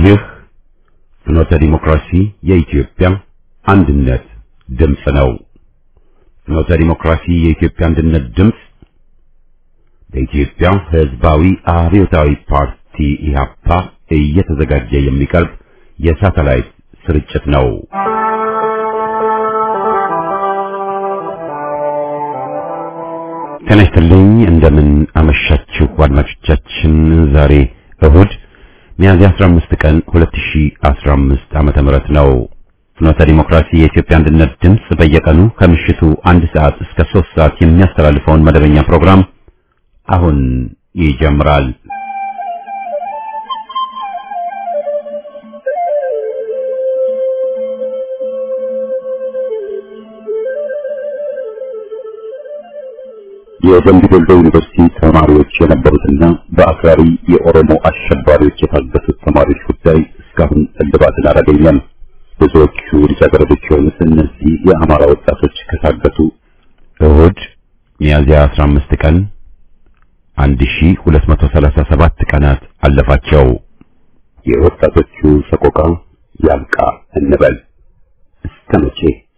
ይህ ፍኖተ ዲሞክራሲ የኢትዮጵያ አንድነት ድምፅ ነው። ፍኖተ ዲሞክራሲ የኢትዮጵያ አንድነት ድምፅ በኢትዮጵያ ሕዝባዊ አብዮታዊ ፓርቲ ኢህአፓ እየተዘጋጀ የሚቀርብ የሳተላይት ስርጭት ነው። ጤና ይስጥልኝ። እንደምን አመሻችሁ አድማጮቻችን። ዛሬ እሁድ ሚያዝያ 15 ቀን 2015 ዓመተ ምህረት ነው። ፍኖተ ዲሞክራሲ የኢትዮጵያ አንድነት ድምፅ በየቀኑ ከምሽቱ አንድ ሰዓት እስከ 3 ሰዓት የሚያስተላልፈውን መደበኛ ፕሮግራም አሁን ይጀምራል። የደምቢ ዶሎ ዩኒቨርሲቲ ተማሪዎች የነበሩትና በአክራሪ የኦሮሞ አሸባሪዎች የታገቱት ተማሪዎች ጉዳይ እስካሁን እልባትን አላገኘም። ብዙዎቹ ልጃገረዶች የሆኑት እነዚህ የአማራ ወጣቶች ከታገቱ እሁድ ሚያዝያ 15 ቀን 1237 ቀናት አለፋቸው። የወጣቶቹ ሰቆቃ ያብቃ እንበል እስከ መቼ?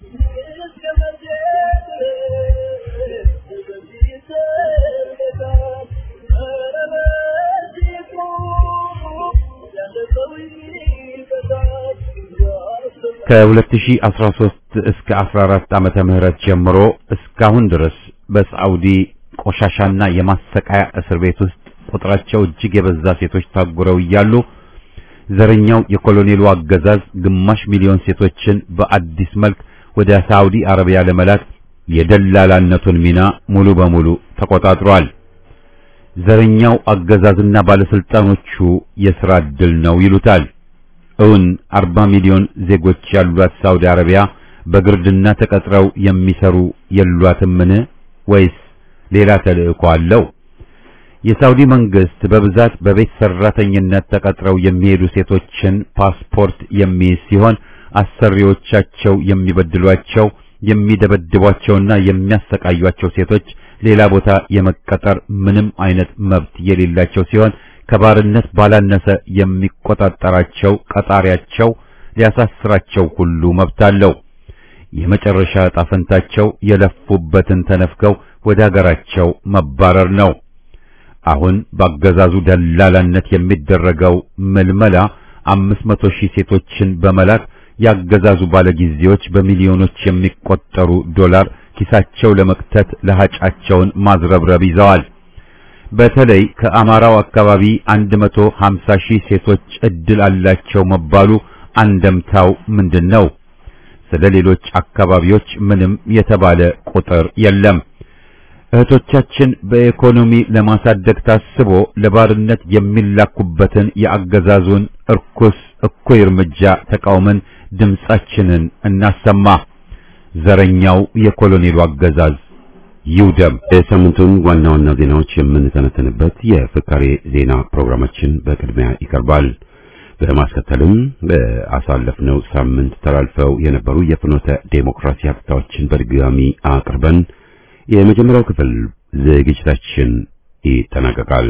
ከ2013 እስከ 14 ዓመተ ምህረት ጀምሮ እስካሁን ድረስ በሳዑዲ ቆሻሻና የማሰቃያ እስር ቤት ውስጥ ቁጥራቸው እጅግ የበዛ ሴቶች ታጉረው እያሉ ዘረኛው የኮሎኔሉ አገዛዝ ግማሽ ሚሊዮን ሴቶችን በአዲስ መልክ ወደ ሳዑዲ አረቢያ ለመላክ የደላላነቱን ሚና ሙሉ በሙሉ ተቆጣጥሯል። ዘረኛው አገዛዝና ባለስልጣኖቹ የሥራ ዕድል ነው ይሉታል። እውን 40 ሚሊዮን ዜጎች ያሏት ሳውዲ አረቢያ በግርድና ተቀጥረው የሚሰሩ የሏትምን? ወይስ ሌላ ተልእኮ አለው? የሳውዲ መንግስት በብዛት በቤት ሰራተኝነት ተቀጥረው የሚሄዱ ሴቶችን ፓስፖርት የሚይዝ ሲሆን አሰሪዎቻቸው የሚበድሏቸው የሚደበድቧቸውና የሚያሰቃዩቸው ሴቶች ሌላ ቦታ የመቀጠር ምንም አይነት መብት የሌላቸው ሲሆን ከባርነት ባላነሰ የሚቆጣጠራቸው ቀጣሪያቸው ሊያሳስራቸው ሁሉ መብት አለው። የመጨረሻ ዕጣ ፈንታቸው የለፉበትን ተነፍገው ወደ ሀገራቸው መባረር ነው። አሁን በአገዛዙ ደላላነት የሚደረገው ምልመላ አምስት መቶ ሺህ ሴቶችን በመላክ ያገዛዙ ባለጊዜዎች በሚሊዮኖች የሚቆጠሩ ዶላር ኪሳቸው ለመክተት ለሃጫቸውን ማዝረብረብ ይዘዋል። በተለይ ከአማራው አካባቢ 150 ሺህ ሴቶች እድል አላቸው መባሉ አንደምታው ምንድን ነው? ስለ ሌሎች አካባቢዎች ምንም የተባለ ቁጥር የለም። እህቶቻችን በኢኮኖሚ ለማሳደግ ታስቦ ለባርነት የሚላኩበትን የአገዛዙን እርኩስ እኩይ እርምጃ ተቃውመን ድምጻችንን እናሰማ። ዘረኛው የኮሎኔሉ አገዛዝ ይውደም። የሳምንቱን ዋና ዋና ዜናዎች የምንተነተንበት የፍካሬ ዜና ፕሮግራማችን በቅድሚያ ይቀርባል። በማስከተልም በአሳለፍነው ሳምንት ተላልፈው የነበሩ የፍኖተ ዴሞክራሲ ሀብታዎችን በድጋሚ አቅርበን የመጀመሪያው ክፍል ዝግጅታችን ይጠናቀቃል።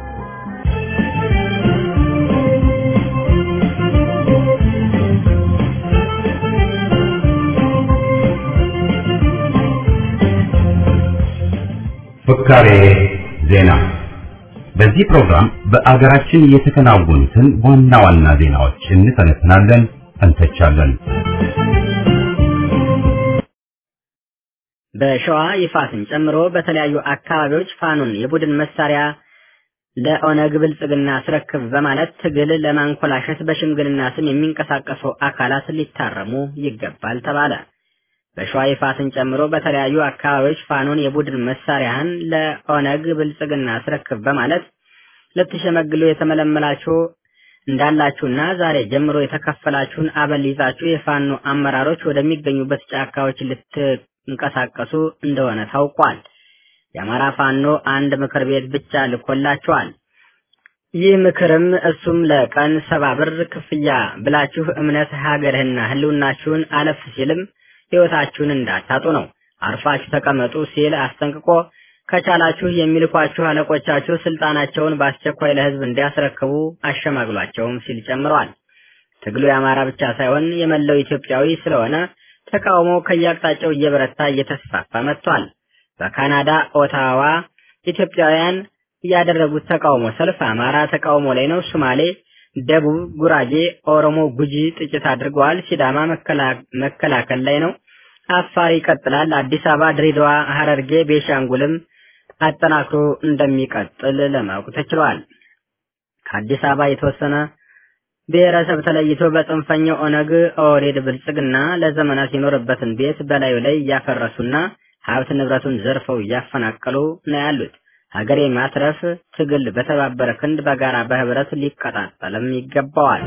ፍካሬ ዜና። በዚህ ፕሮግራም በአገራችን የተከናወኑትን ዋና ዋና ዜናዎች እንተነትናለን፣ እንተቻለን። በሸዋ ይፋትን ጨምሮ በተለያዩ አካባቢዎች ፋኖን የቡድን መሳሪያ ለኦነግ ብልጽግና አስረክብ በማለት ትግል ለማንኮላሸት በሽምግልና ስም የሚንቀሳቀሱ አካላት ሊታረሙ ይገባል ተባለ። በሸዋ ይፋትን ጨምሮ በተለያዩ አካባቢዎች ፋኖን የቡድን መሳሪያህን ለኦነግ ብልጽግና አስረክብ በማለት ልትሸመግሉ የተመለመላችሁ እንዳላችሁና ዛሬ ጀምሮ የተከፈላችሁን አበል ይዛችሁ የፋኖ አመራሮች ወደሚገኙበት ጫካዎች ልትንቀሳቀሱ እንደሆነ ታውቋል። የአማራ ፋኖ አንድ ምክር ቤት ብቻ ልኮላችኋል። ይህ ምክርም እሱም ለቀን ሰባ ብር ክፍያ ብላችሁ እምነት ሀገርህና ህልውናችሁን አለፍ ሲልም ህይወታችሁን እንዳታጡ ነው። አርፋችሁ ተቀመጡ ሲል አስጠንቅቆ ከቻላችሁ የሚልኳችሁ አለቆቻችሁ ስልጣናቸውን በአስቸኳይ ለህዝብ እንዲያስረክቡ አሸማግሏቸውም ሲል ጨምሯል። ትግሉ የአማራ ብቻ ሳይሆን የመላው ኢትዮጵያዊ ስለሆነ ተቃውሞው ከየአቅጣጫው እየበረታ እየተስፋፋ መጥቷል። በካናዳ ኦታዋ ኢትዮጵያውያን ያደረጉት ተቃውሞ ሰልፍ አማራ ተቃውሞ ላይ ነው። ሶማሌ፣ ደቡብ፣ ጉራጌ፣ ኦሮሞ፣ ጉጂ ጥቂት አድርገዋል። ሲዳማ መከላከል ላይ ነው። አፋር ይቀጥላል። አዲስ አበባ፣ ድሬዳዋ፣ ሐረርጌ፣ ቤሻንጉልም አጠናክሮ እንደሚቀጥል ለማወቅ ተችሏል። ከአዲስ አበባ የተወሰነ ብሔረሰብ ተለይቶ በጽንፈኛው ኦነግ ኦህዴድ ብልጽግና ለዘመናት የኖረበትን ቤት በላዩ ላይ እያፈረሱና ሀብት ንብረቱን ዘርፈው እያፈናቀሉ ነው ያሉት። ሀገር የማትረፍ ትግል በተባበረ ክንድ በጋራ በህብረት ሊቀጣጠልም ይገባዋል።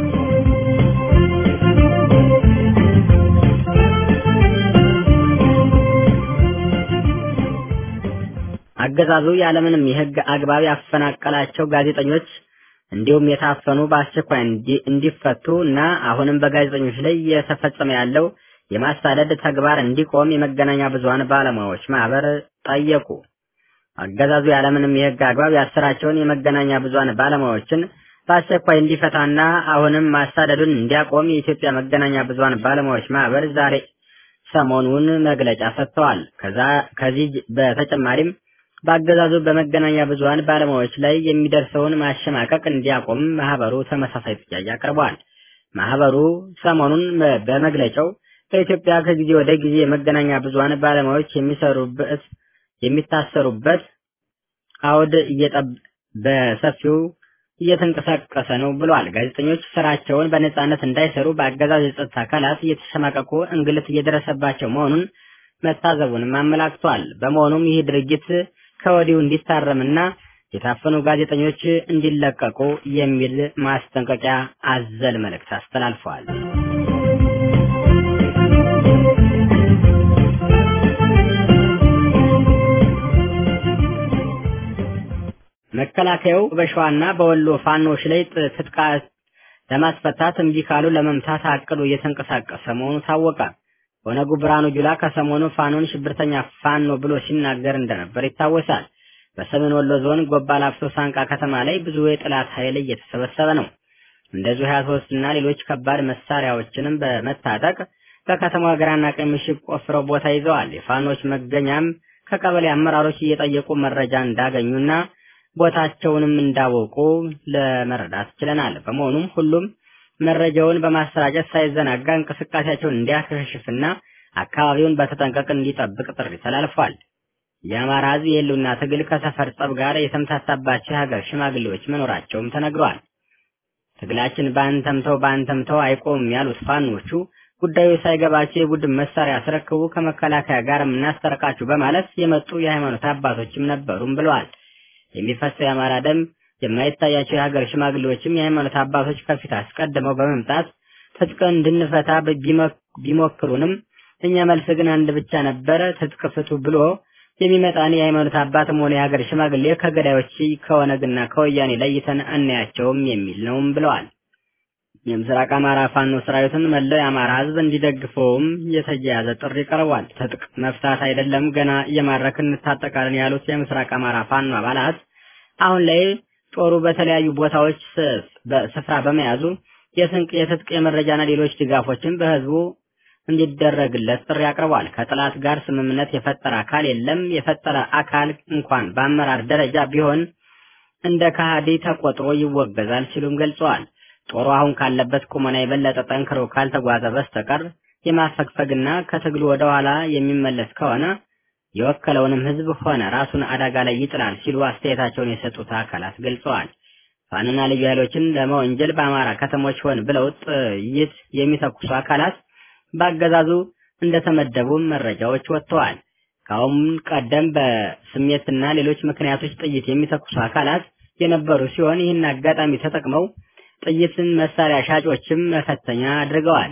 አገዛዙ ያለምንም የህግ አግባብ ያፈናቀላቸው ጋዜጠኞች እንዲሁም የታፈኑ በአስቸኳይ እንዲፈቱ እና አሁንም በጋዜጠኞች ላይ እየተፈጸመ ያለው የማሳደድ ተግባር እንዲቆም የመገናኛ ብዙኃን ባለሙያዎች ማህበር ጠየቁ። አገዛዙ ያለምንም የህግ አግባብ ያሰራቸውን የመገናኛ ብዙኃን ባለሙያዎችን በአስቸኳይ እንዲፈታና አሁንም ማሳደዱን እንዲያቆም የኢትዮጵያ መገናኛ ብዙኃን ባለሙያዎች ማህበር ዛሬ ሰሞኑን መግለጫ ሰጥተዋል። ከዚህ በተጨማሪም በአገዛዙ በመገናኛ ብዙኃን ባለሙያዎች ላይ የሚደርሰውን ማሸማቀቅ እንዲያቆም ማህበሩ ተመሳሳይ ጥያቄ አቅርቧል። ማህበሩ ሰሞኑን በመግለጫው በኢትዮጵያ ከጊዜ ወደ ጊዜ የመገናኛ ብዙኃን ባለሙያዎች የሚሰሩበት የሚታሰሩበት አውድ በሰፊው እየተንቀሳቀሰ ነው ብሏል። ጋዜጠኞች ስራቸውን በነጻነት እንዳይሰሩ በአገዛዝ የጸጥታ አካላት እየተሸማቀቁ እንግልት እየደረሰባቸው መሆኑን መታዘቡንም አመላክቷል። በመሆኑም ይህ ድርጊት ከወዲሁ እንዲታረምና የታፈኑ ጋዜጠኞች እንዲለቀቁ የሚል ማስጠንቀቂያ አዘል መልእክት አስተላልፈዋል። መከላከያው በሸዋና በወሎ ፋኖች ላይ ትጥቃ ለማስፈታት እምቢ ካሉ ለመምታት አቅዶ እየተንቀሳቀሰ መሆኑ ታወቀ። ኦነጉ ብርሃኑ ጁላ ከሰሞኑ ፋኖን ሽብርተኛ ፋኖ ብሎ ሲናገር እንደነበር ይታወሳል። በሰሜን ወሎ ዞን ጎባ ላፍቶ ሳንቃ ከተማ ላይ ብዙ የጠላት ኃይል እየተሰበሰበ ነው። እንደዚሁ 23 እና ሌሎች ከባድ መሳሪያዎችንም በመታጠቅ በከተማዋ ግራና ቀኝ ምሽግ ቆፍረው ቦታ ይዘዋል። የፋኖች መገኛም ከቀበሌ አመራሮች እየጠየቁ መረጃ እንዳገኙና ቦታቸውንም እንዳወቁ ለመረዳት ችለናል። በመሆኑም ሁሉም መረጃውን በማሰራጨት ሳይዘናጋ እንቅስቃሴያቸውን እንዲያከሽፍና አካባቢውን በተጠንቀቅ እንዲጠብቅ ጥሪ ተላልፏል። የአማራ ሕዝብ የህልውና ትግል ከሰፈር ጸብ ጋር የተምታታባቸው የሀገር ሽማግሌዎች መኖራቸውም ተነግሯል። ትግላችን በአንተምተው በአንተምተው አይቆምም ያሉት ፋኖቹ ጉዳዩ ሳይገባቸው የቡድን መሳሪያ አስረክቡ ከመከላከያ ጋር የምናስታርቃችሁ በማለት የመጡ የሃይማኖት አባቶችም ነበሩም ብለዋል። የሚፈሰው የአማራ ደም የማይታያቸው የሀገር ሽማግሌዎችም የሃይማኖት አባቶች ከፊት አስቀድመው በመምጣት ትጥቅን እንድንፈታ ቢሞክሩንም እኛ መልስ ግን አንድ ብቻ ነበረ፣ ትጥቅ ፍቱ ብሎ የሚመጣን የሃይማኖት አባትም ሆነ የሀገር ሽማግሌ ከገዳዮች ከኦነግና ከወያኔ ለይተን አናያቸውም የሚል ነውም ብለዋል። የምስራቅ አማራ ፋኖ ሰራዊትን መላው የአማራ ህዝብ እንዲደግፈውም የተያያዘ ጥሪ ቀርቧል። ትጥቅ መፍታት አይደለም ገና እየማረክን እንታጠቃለን ያሉት የምስራቅ አማራ ፋኖ አባላት አሁን ላይ ጦሩ በተለያዩ ቦታዎች ስፍራ በመያዙ የስንቅ፣ የትጥቅ፣ የመረጃና ሌሎች ድጋፎችን በህዝቡ እንዲደረግለት ጥሪ አቅርቧል። ከጠላት ጋር ስምምነት የፈጠረ አካል የለም። የፈጠረ አካል እንኳን በአመራር ደረጃ ቢሆን እንደ ከሃዲ ተቆጥሮ ይወገዛል ሲሉም ገልጸዋል። ጦሩ አሁን ካለበት ቁመና የበለጠ ጠንክሮ ካልተጓዘ በስተቀር የማፈግፈግና ከትግሉ ወደ ኋላ የሚመለስ ከሆነ የወከለውንም ህዝብ ሆነ ራሱን አደጋ ላይ ይጥላል ሲሉ አስተያየታቸውን የሰጡት አካላት ገልጸዋል። ፋኖና ልዩ ኃይሎችን ለመወንጀል በአማራ ከተሞች ሆን ብለው ጥይት የሚተኩሱ አካላት በአገዛዙ እንደተመደቡ መረጃዎች ወጥተዋል። ከአሁን ቀደም በስሜትና ሌሎች ምክንያቶች ጥይት የሚተኩሱ አካላት የነበሩ ሲሆን ይህን አጋጣሚ ተጠቅመው ጥይትን መሳሪያ ሻጮችም መፈተኛ አድርገዋል።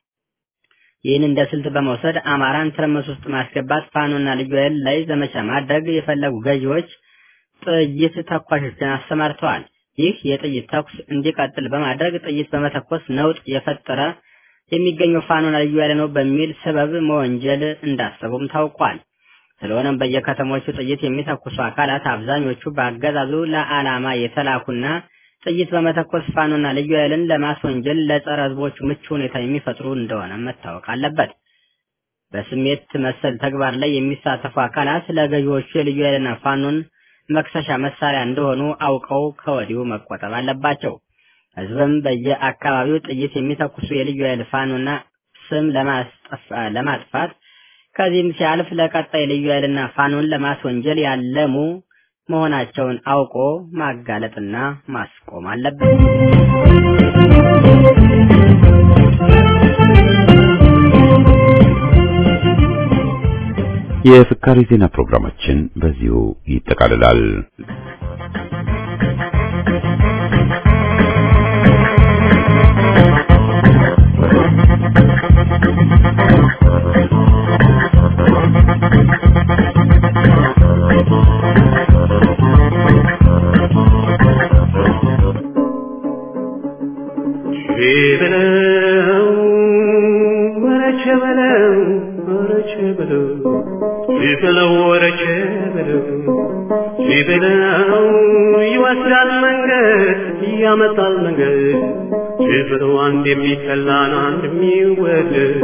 ይህን እንደ ስልት በመውሰድ አማራን ትርምስ ውስጥ ማስገባት፣ ፋኖና ልዩ ኃይል ላይ ዘመቻ ማድረግ የፈለጉ ገዢዎች ጥይት ተኳሾችን አሰማርተዋል። ይህ የጥይት ተኩስ እንዲቀጥል በማድረግ ጥይት በመተኮስ ነውጥ የፈጠረ የሚገኘው ፋኖና ልዩ ኃይል ነው በሚል ሰበብ መወንጀል እንዳሰቡም ታውቋል። ስለሆነም በየከተሞቹ ጥይት የሚተኩሱ አካላት አብዛኞቹ በአገዛዙ ለዓላማ የተላኩና ጥይት በመተኮስ ፋኖና ልዩ ኃይልን ለማስወንጀል ለጸረ ህዝቦቹ ምቹ ሁኔታ የሚፈጥሩ እንደሆነ መታወቅ አለበት። በስሜት መሰል ተግባር ላይ የሚሳተፉ አካላት ለገዢዎቹ የልዩ ኃይልና ፋኖን መክሰሻ መሳሪያ እንደሆኑ አውቀው ከወዲሁ መቆጠብ አለባቸው። ህዝብም በየአካባቢው ጥይት የሚተኩሱ የልዩ ኃይል ፋኖና ስም ለማጥፋት ከዚህም ሲያልፍ ለቀጣይ ልዩ ኃይልና ፋኖን ለማስወንጀል ያለሙ መሆናቸውን አውቆ ማጋለጥና ማስቆም አለበት። የፍካሪ ዜና ፕሮግራማችን በዚሁ ይጠቃልላል። በለው ወረቸ በለው ወረቸ በለው ሲበለው ወረቸ በለው ሲበለው ይወስዳል መንገድ ያመጣል መንገድ ሲበለው አንድ የሚጠላን አንድ የሚወደድ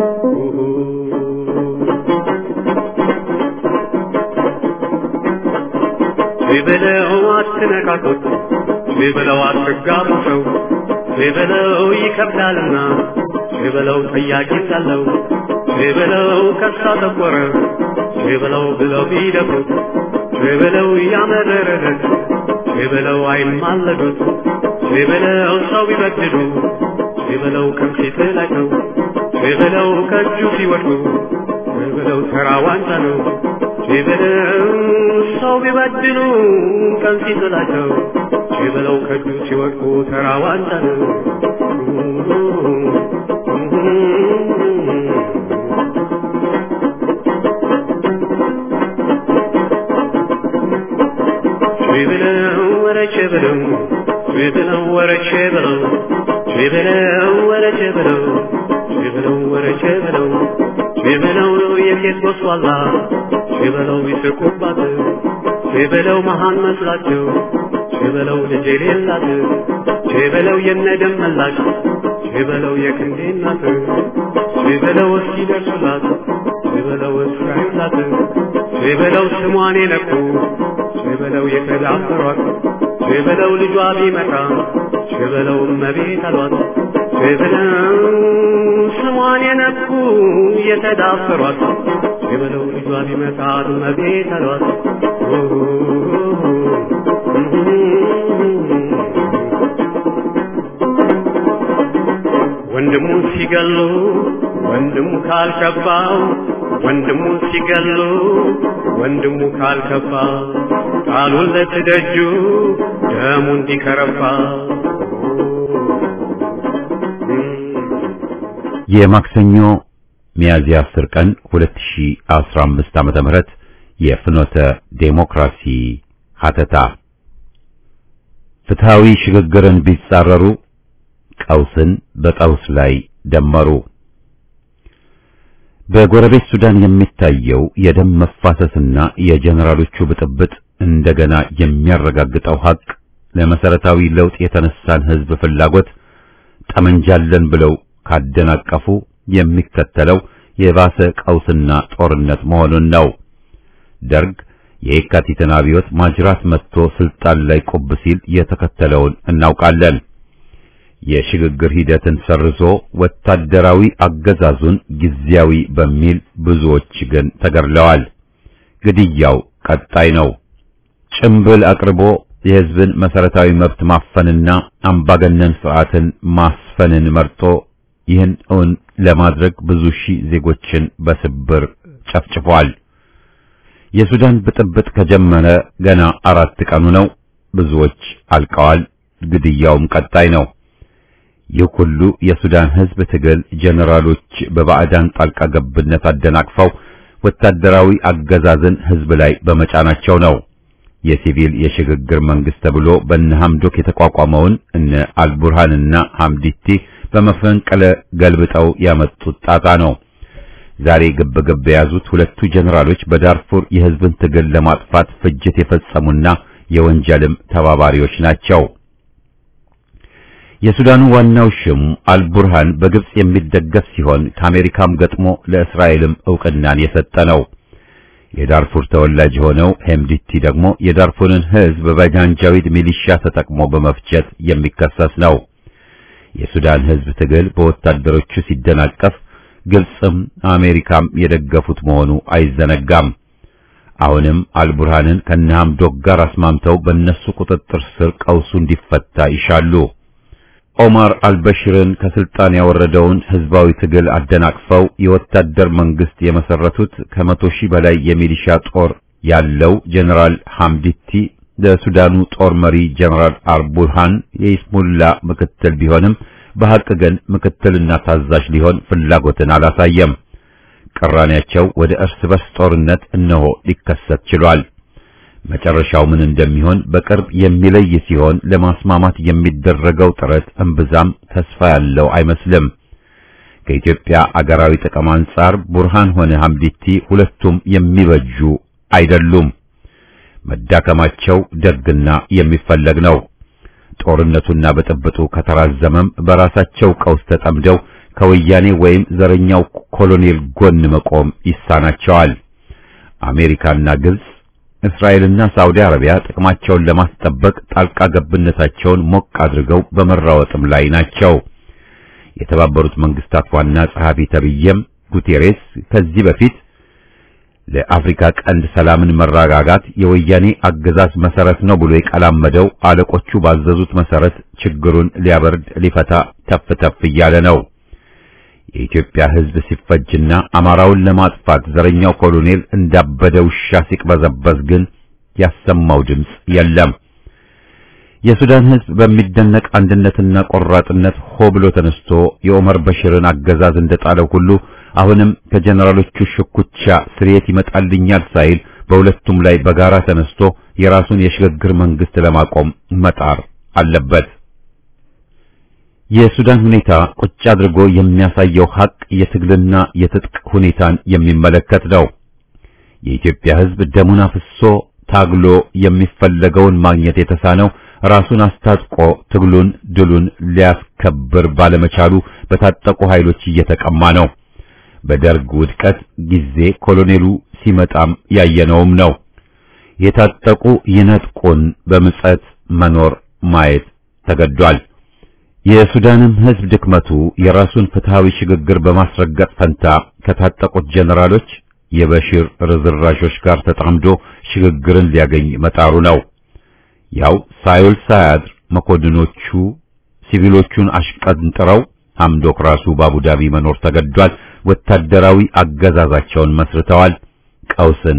ሲበለው አትነካኩት ሲበለው አትጋቡ ሰው ሲበለው ይከብዳልና ሲበለው ጠያቂ ሳለው ሲበለው ከሳ ጠቆረ ሲበለው ብለው ቢደፍሩት ሲበለው እያመረረለት ሲበለው አይማለዱት ሲበለው ሰው ቢበድሉ ሲበለው ከፊት ላይ ነው ሲበለው ከእጁ ሲወድቁ ሲበለው ተራ ዋንጫ ነው ሲበለው ሰው ቢበድሉ ቀን ሲጥላቸው ሲበለው ከእጁ ሲወድቁ ተራ ዋንጫ ነው። ሲበለው ወረቼ በለው ሲበለው ወረቼ በለው ሲበለው ወረቼ በለው ሲበለው ወረቼ በለው ሲበለው የሴት ጎስቋላ ሲበለው ይስቁባት ሲበለው መሃን መስላቸው ሲበለው ልጅ የሌላት ሲበለው የነደም መላሽ ሲበለው የክንዴ እናት ሲበለው እስኪ ደርሱላት ሲበለው እስራኤላት ሲበለው ስሟን የነኩ ሲበለው የተዳፈሯት ሲበለው ልጇ ቢመጣ ሲበለው እመቤት አሏት ሲበለው ስሟን የነኩ የተዳፈሯት ሲበለው ልጇ ቢመጣ እመቤት አሏት ወንድሙ ሲገሉ ወንድሙ ካልከባው ወንድሙ ሲገሉ ወንድሙ ካልከባ ቃሉን ለትደጁ ደሙ እንዲከረባ የማክሰኞ ሚያዝያ 10 ቀን 2015 ዓመተ ምህረት የፍኖተ ዴሞክራሲ ሀተታ ፍትሃዊ ሽግግርን ቢጻረሩ ቀውስን በቀውስ ላይ ደመሩ። በጎረቤት ሱዳን የሚታየው የደም መፋሰስና የጀነራሎቹ ብጥብጥ እንደገና የሚያረጋግጠው ሀቅ ለመሰረታዊ ለውጥ የተነሳን ህዝብ ፍላጎት ጠመንጃለን ብለው ካደናቀፉ የሚከተለው የባሰ ቀውስና ጦርነት መሆኑን ነው። ደርግ የየካቲትን አብዮት ማጅራት መጥቶ ስልጣን ላይ ቁብ ሲል የተከተለውን እናውቃለን። የሽግግር ሂደትን ሰርዞ ወታደራዊ አገዛዙን ጊዜያዊ በሚል ብዙዎች ግን ተገድለዋል። ግድያው ቀጣይ ነው። ጭምብል አቅርቦ የህዝብን መሰረታዊ መብት ማፈንና አምባገነን ስርዓትን ማስፈንን መርጦ ይህን እውን ለማድረግ ብዙ ሺህ ዜጎችን በስብር ጨፍጭፏል። የሱዳን ብጥብጥ ከጀመረ ገና አራት ቀኑ ነው። ብዙዎች አልቀዋል። ግድያውም ቀጣይ ነው። ይህ ሁሉ የሱዳን ህዝብ ትግል ጀነራሎች በባዕዳን ጣልቃ ገብነት አደናቅፈው ወታደራዊ አገዛዝን ህዝብ ላይ በመጫናቸው ነው። የሲቪል የሽግግር መንግስት ተብሎ በእነ ሐምዶክ የተቋቋመውን እነ አልቡርሃንና ሐምዲቲ በመፈንቅለ ገልብጠው ያመጡት ጣጣ ነው። ዛሬ ግብ ግብ የያዙት ሁለቱ ጀነራሎች በዳርፉር የህዝብን ትግል ለማጥፋት ፍጅት የፈጸሙና የወንጀልም ተባባሪዎች ናቸው። የሱዳኑ ዋናው ሽም አልቡርሃን በግብጽ የሚደገፍ ሲሆን ከአሜሪካም ገጥሞ ለእስራኤልም ዕውቅናን የሰጠ ነው። የዳርፉር ተወላጅ የሆነው ሄምዲቲ ደግሞ የዳርፉርን ሕዝብ በጃንጃዊድ ሚሊሻ ተጠቅሞ በመፍጀት የሚከሰስ ነው። የሱዳን ሕዝብ ትግል በወታደሮቹ ሲደናቀፍ ግብጽም አሜሪካም የደገፉት መሆኑ አይዘነጋም። አሁንም አልቡርሃንን ከነሐምዶክ ጋር አስማምተው በእነሱ ቁጥጥር ስር ቀውሱ እንዲፈታ ይሻሉ። ኦማር አልበሽርን ከስልጣን ያወረደውን ህዝባዊ ትግል አደናቅፈው የወታደር መንግስት የመሰረቱት ከመቶ ሺህ በላይ የሚሊሻ ጦር ያለው ጀነራል ሐምዲቲ ለሱዳኑ ጦር መሪ ጀነራል አልቡርሃን የኢስሙላ ምክትል ቢሆንም በሐቅ ግን ምክትልና ታዛዥ ሊሆን ፍላጎትን አላሳየም። ቅራኔያቸው ወደ እርስ በርስ ጦርነት እነሆ ሊከሰት ችሏል። መጨረሻው ምን እንደሚሆን በቅርብ የሚለይ ሲሆን ለማስማማት የሚደረገው ጥረት እምብዛም ተስፋ ያለው አይመስልም። ከኢትዮጵያ አገራዊ ጥቅም አንጻር ቡርሃን ሆነ ሐምዲቲ ሁለቱም የሚበጁ አይደሉም። መዳከማቸው ደግና የሚፈለግ ነው። ጦርነቱና ብጥብጡ ከተራዘመም በራሳቸው ቀውስ ተጠምደው ከወያኔ ወይም ዘረኛው ኮሎኔል ጎን መቆም ይሳናቸዋል። አሜሪካና ግብጽ እስራኤልና ሳውዲ አረቢያ ጥቅማቸውን ለማስጠበቅ ጣልቃ ገብነታቸውን ሞቅ አድርገው በመራወጥም ላይ ናቸው። የተባበሩት መንግስታት ዋና ጸሐፊ ተብዬም ጉቴሬስ ከዚህ በፊት ለአፍሪካ ቀንድ ሰላምን መረጋጋት የወያኔ አገዛዝ መሰረት ነው ብሎ የቀላመደው አለቆቹ ባዘዙት መሰረት ችግሩን ሊያበርድ ሊፈታ ተፍ ተፍ እያለ ነው። የኢትዮጵያ ሕዝብ ሲፈጅና አማራውን ለማጥፋት ዘረኛው ኮሎኔል እንዳበደ ውሻ ሲቅበዘበዝ ግን ያሰማው ድምፅ የለም። የሱዳን ሕዝብ በሚደነቅ አንድነትና ቆራጥነት ሆ ብሎ ተነስቶ የኦመር በሽርን አገዛዝ እንደጣለው ሁሉ አሁንም ከጀነራሎቹ ሽኩቻ ስርየት ይመጣልኛል ሳይል በሁለቱም ላይ በጋራ ተነስቶ የራሱን የሽግግር መንግስት ለማቆም መጣር አለበት። የሱዳን ሁኔታ ቁጭ አድርጎ የሚያሳየው ሀቅ የትግልና የትጥቅ ሁኔታን የሚመለከት ነው። የኢትዮጵያ ሕዝብ ደሙን አፍሶ ታግሎ የሚፈለገውን ማግኘት የተሳነው ራሱን አስታጥቆ ትግሉን ድሉን ሊያስከብር ባለመቻሉ በታጠቁ ኃይሎች እየተቀማ ነው። በደርግ ውድቀት ጊዜ ኮሎኔሉ ሲመጣም ያየነውም ነው። የታጠቁ ይነጥቁን በምጸት መኖር ማየት ተገዷል። የሱዳንም ሕዝብ ድክመቱ የራሱን ፍትሃዊ ሽግግር በማስረገጥ ፈንታ ከታጠቁት ጀነራሎች የበሽር ርዝራዦች ጋር ተጣምዶ ሽግግርን ሊያገኝ መጣሩ ነው። ያው ሳይውል ሳያድር መኮንኖቹ ሲቪሎቹን አሽቀንጥረው ሐምዶክ ራሱ በአቡዳቢ መኖር ተገዷል። ወታደራዊ አገዛዛቸውን መስርተዋል። ቀውስን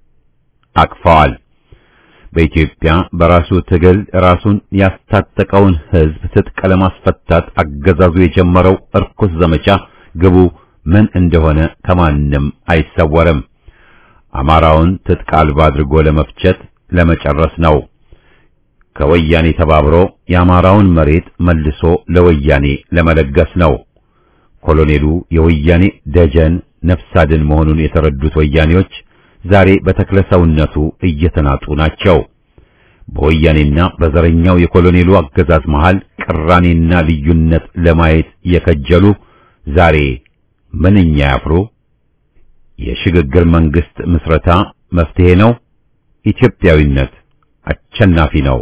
አቅፈዋል። በኢትዮጵያ በራሱ ትግል ራሱን ያስታጠቀውን ሕዝብ ትጥቅ ለማስፈታት አገዛዙ የጀመረው እርኩስ ዘመቻ ግቡ ምን እንደሆነ ከማንም አይሰወርም። አማራውን ትጥቅ አልባ አድርጎ ለመፍጨት ለመጨረስ ነው። ከወያኔ ተባብሮ የአማራውን መሬት መልሶ ለወያኔ ለመለገስ ነው። ኮሎኔሉ የወያኔ ደጀን ነፍስ አድን መሆኑን የተረዱት ወያኔዎች ዛሬ በተክለሰውነቱ እየተናጡ ናቸው። በወያኔና በዘረኛው የኮሎኔሉ አገዛዝ መሃል ቅራኔና ልዩነት ለማየት የከጀሉ ዛሬ ምንኛ ያፍሩ። የሽግግር መንግስት ምስረታ መፍትሄ ነው። ኢትዮጵያዊነት አሸናፊ ነው።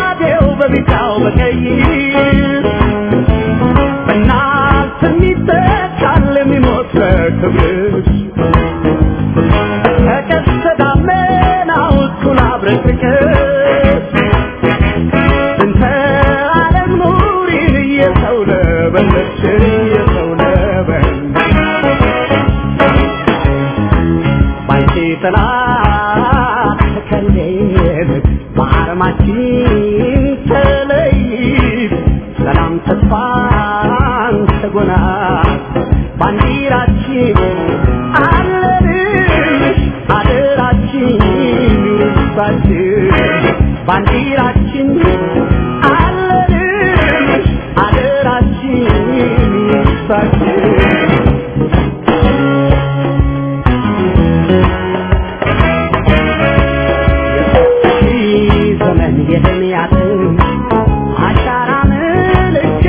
በናት የሚተ ባንዲራችን አለንሽ አደራችን ይርሳችን ባንዲራችን አለንሽ አደራችን ይርሳችን ዘመን የደምያትን አሻራ ምልክት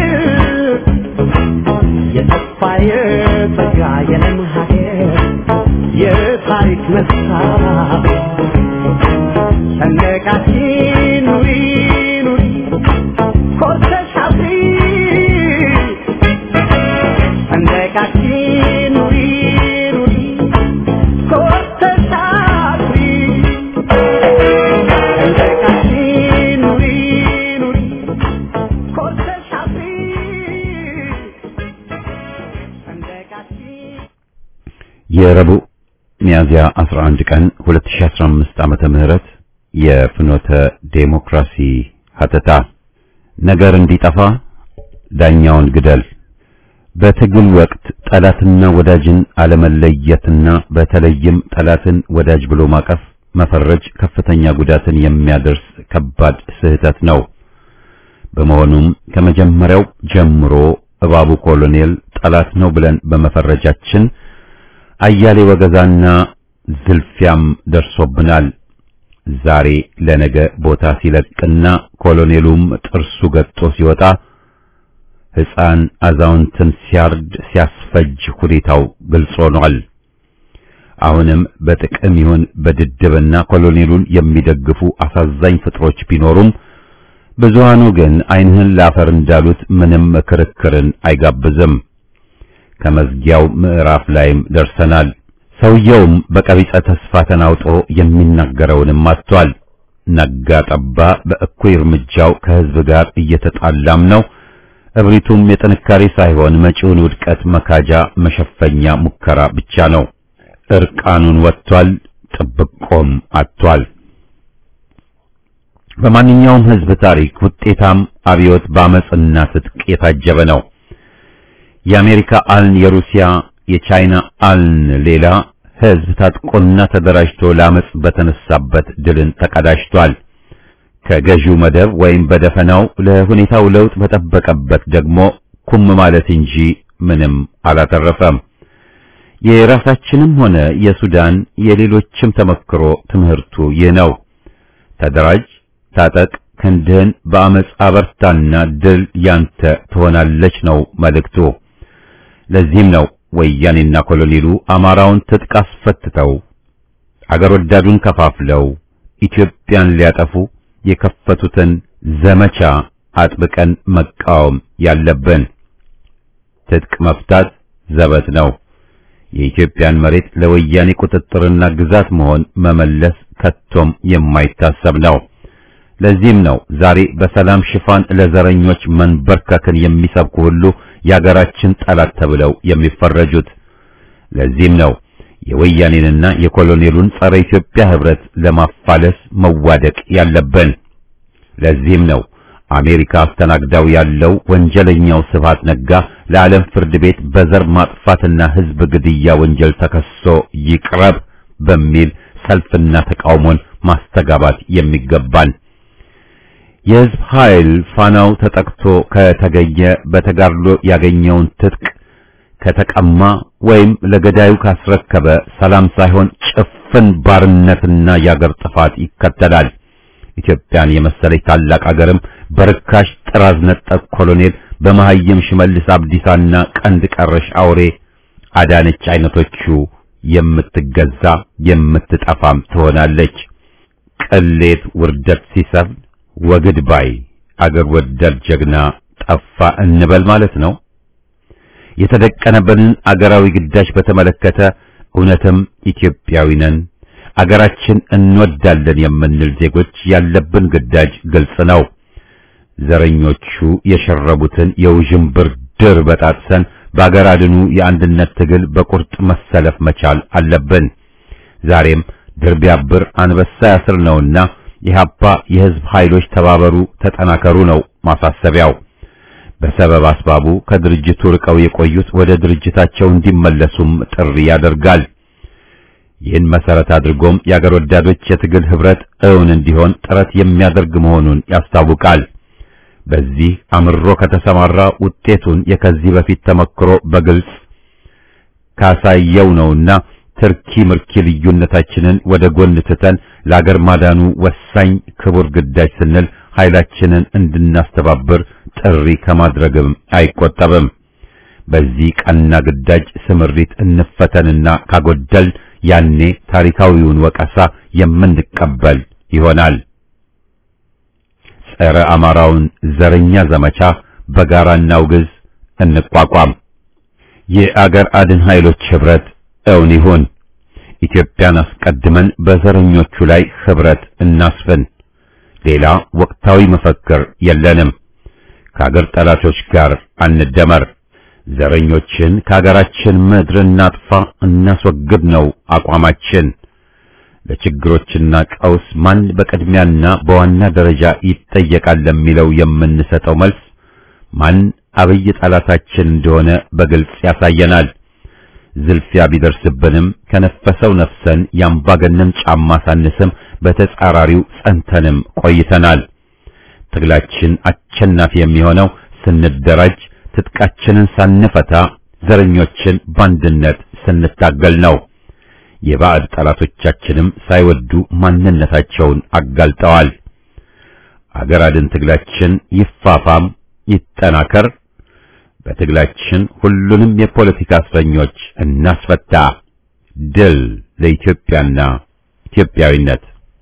የጠፋ የጸጋ የለም ሀገር የታሪክ መስታወት ሰንደቃችን ኑሪ ኑሪ ኮርተሽ አብሪ ሰንደቃችን ኑሪ ኑሪ ኮርተሽ አብሪ ሰንደቃችን ኑሪ ኑሪ ኮርተሽ አብሪ ሰንደቃችን የረቡዕ ሚያዝያ 11 ቀን 2015 ዓመተ ምህረት የፍኖተ ዴሞክራሲ ሀተታ ነገር እንዲጠፋ ዳኛውን ግደል። በትግል ወቅት ጠላትና ወዳጅን አለመለየትና በተለይም ጠላትን ወዳጅ ብሎ ማቀፍ መፈረጅ ከፍተኛ ጉዳትን የሚያደርስ ከባድ ስህተት ነው። በመሆኑም ከመጀመሪያው ጀምሮ እባቡ ኮሎኔል ጠላት ነው ብለን በመፈረጃችን አያሌ ወገዛና ዝልፊያም ደርሶብናል። ዛሬ ለነገ ቦታ ሲለቅና ኮሎኔሉም ጥርሱ ገጦ ሲወጣ ሕፃን አዛውንትን ሲያርድ ሲያስፈጅ ሁኔታው ግልጽ ሆኗል። አሁንም በጥቅም ይሁን በድድብና ኮሎኔሉን የሚደግፉ አሳዛኝ ፍጥሮች ቢኖሩም ብዙሃኑ ግን ዓይንህን ላፈር እንዳሉት ምንም ክርክርን አይጋብዝም። ከመዝጊያው ምዕራፍ ላይም ደርሰናል። ሰውየውም በቀቢጸ ተስፋ ተናውጦ የሚናገረውንም አጥቷል። ነጋ ጠባ በእኩይ እርምጃው ከሕዝብ ጋር እየተጣላም ነው። እብሪቱም የጥንካሬ ሳይሆን መጪውን ውድቀት መካጃ መሸፈኛ ሙከራ ብቻ ነው። እርቃኑን ወጥቷል፣ ጥብቆም አጥቷል። በማንኛውም ሕዝብ ታሪክ ውጤታም አብዮት በአመጽና ትጥቅ የታጀበ ነው። የአሜሪካ አልን፣ የሩሲያ የቻይና አልን ሌላ ሕዝብ ታጥቆና ተደራጅቶ ለአመጽ በተነሳበት ድልን ተቀዳጅቷል። ከገዢው መደብ ወይም በደፈናው ለሁኔታው ለውጥ በጠበቀበት ደግሞ ኩም ማለት እንጂ ምንም አላተረፈም። የራሳችንም ሆነ የሱዳን የሌሎችም ተመክሮ ትምህርቱ ይህ ነው። ተደራጅ፣ ታጠቅ፣ ክንድህን በአመጽ አበርታና ድል ያንተ ትሆናለች ነው መልእክቱ። ለዚህም ነው ወያኔና ኮሎኔሉ አማራውን ትጥቅ አስፈትተው አገር ወዳዱን ከፋፍለው ኢትዮጵያን ሊያጠፉ የከፈቱትን ዘመቻ አጥብቀን መቃወም ያለብን። ትጥቅ መፍታት ዘበት ነው። የኢትዮጵያን መሬት ለወያኔ ቁጥጥርና ግዛት መሆን መመለስ ከቶም የማይታሰብ ነው። ለዚህም ነው ዛሬ በሰላም ሽፋን ለዘረኞች መንበርከክን የሚሰብኩ ሁሉ የአገራችን ጠላት ተብለው የሚፈረጁት። ለዚህም ነው የወያኔንና የኮሎኔሉን ጸረ ኢትዮጵያ ህብረት ለማፋለስ መዋደቅ ያለብን። ለዚህም ነው አሜሪካ አስተናግዳው ያለው ወንጀለኛው ስብሃት ነጋ ለዓለም ፍርድ ቤት በዘር ማጥፋትና ህዝብ ግድያ ወንጀል ተከሶ ይቅረብ በሚል ሰልፍና ተቃውሞን ማስተጋባት የሚገባን። የህዝብ ኃይል ፋናው ተጠቅቶ ከተገኘ በተጋድሎ ያገኘውን ትጥቅ ከተቀማ ወይም ለገዳዩ ካስረከበ ሰላም ሳይሆን ጭፍን ባርነትና የአገር ጥፋት ይከተላል። ኢትዮጵያን የመሰለች ታላቅ አገርም በርካሽ ጥራዝ ነጠቅ ኮሎኔል በመሐይም ሽመልስ አብዲሳና ቀንድ ቀረሽ አውሬ አዳነች አይነቶቹ የምትገዛ የምትጠፋም ትሆናለች። ቅሌት ውርደት ሲሰፍን ወግድ ባይ አገር ወዳድ ጀግና ጠፋ እንበል ማለት ነው። የተደቀነበንን አገራዊ ግዳጅ በተመለከተ እውነትም ኢትዮጵያዊ ነን፣ አገራችን እንወዳለን የምንል ዜጎች ያለብን ግዳጅ ግልጽ ነው። ዘረኞቹ የሸረቡትን የውዥንብር ድር በጣጥሰን በአገር አድኑ የአንድነት ትግል በቁርጥ መሰለፍ መቻል አለብን። ዛሬም ድር ቢያብር አንበሳ ያስር ነውና ኢህአፓ የህዝብ ኃይሎች ተባበሩ፣ ተጠናከሩ ነው ማሳሰቢያው። በሰበብ አስባቡ ከድርጅቱ ርቀው የቆዩት ወደ ድርጅታቸው እንዲመለሱም ጥሪ ያደርጋል። ይህን መሰረት አድርጎም የአገር ወዳዶች የትግል ህብረት እውን እንዲሆን ጥረት የሚያደርግ መሆኑን ያስታውቃል። በዚህ አምሮ ከተሰማራ ውጤቱን የከዚህ በፊት ተመክሮ በግልጽ ካሳየው ነውና ትርኪ ምርኪ ልዩነታችንን ወደ ጎን ትተን ለአገር ማዳኑ ወሳኝ ክቡር ግዳጅ ስንል ኃይላችንን እንድናስተባብር ጥሪ ከማድረግም አይቆጠብም። በዚህ ቀና ግዳጅ ስምሪት እንፈተንና ካጎደል ያኔ ታሪካዊውን ወቀሳ የምንቀበል ይሆናል። ጸረ አማራውን ዘረኛ ዘመቻ በጋራ እናውግዝ፣ እንቋቋም። የአገር አድን ኃይሎች ህብረት እውን ይሁን። ኢትዮጵያን አስቀድመን በዘረኞቹ ላይ ህብረት እናስፍን። ሌላ ወቅታዊ መፈክር የለንም። ከአገር ጠላቶች ጋር አንደመር። ዘረኞችን ከአገራችን ምድር እናጥፋ፣ እናስወግድ ነው አቋማችን። ለችግሮችና ቀውስ ማን በቅድሚያና በዋና ደረጃ ይጠየቃል ለሚለው የምንሰጠው መልስ ማን አብይ ጠላታችን እንደሆነ በግልጽ ያሳየናል። ዝልፊያ ቢደርስብንም ከነፈሰው ነፍሰን የአምባገነን ጫማ ሳንስም በተጻራሪው ጸንተንም ቆይተናል። ትግላችን አሸናፊ የሚሆነው ስንደራጅ፣ ትጥቃችንን ሳንፈታ፣ ዘረኞችን በአንድነት ስንታገል ነው። የባዕድ ጠላቶቻችንም ሳይወዱ ማንነታቸውን አጋልጠዋል። አገር አድን ትግላችን ይፋፋም ይጠናከር። በትግላችን ሁሉንም የፖለቲካ እስረኞች እናስፈታ። ድል ለኢትዮጵያና ኢትዮጵያዊነት።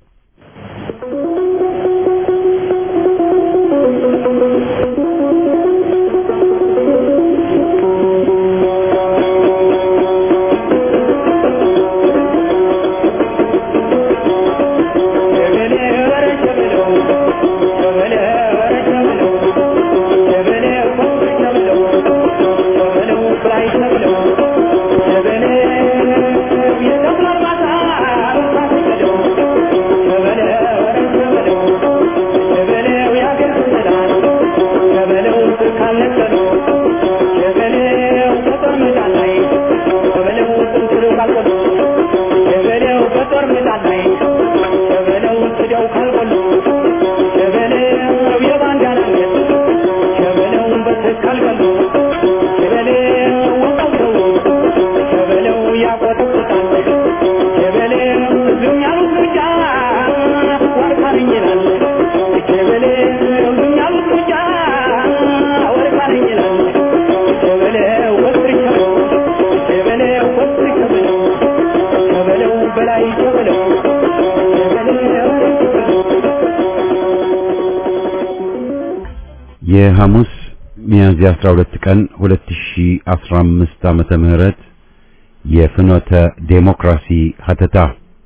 የሐሙስ ሚያዝያ 12 ቀን 2015 ዓመተ ምህረት የፍኖተ ዴሞክራሲ ሀተታ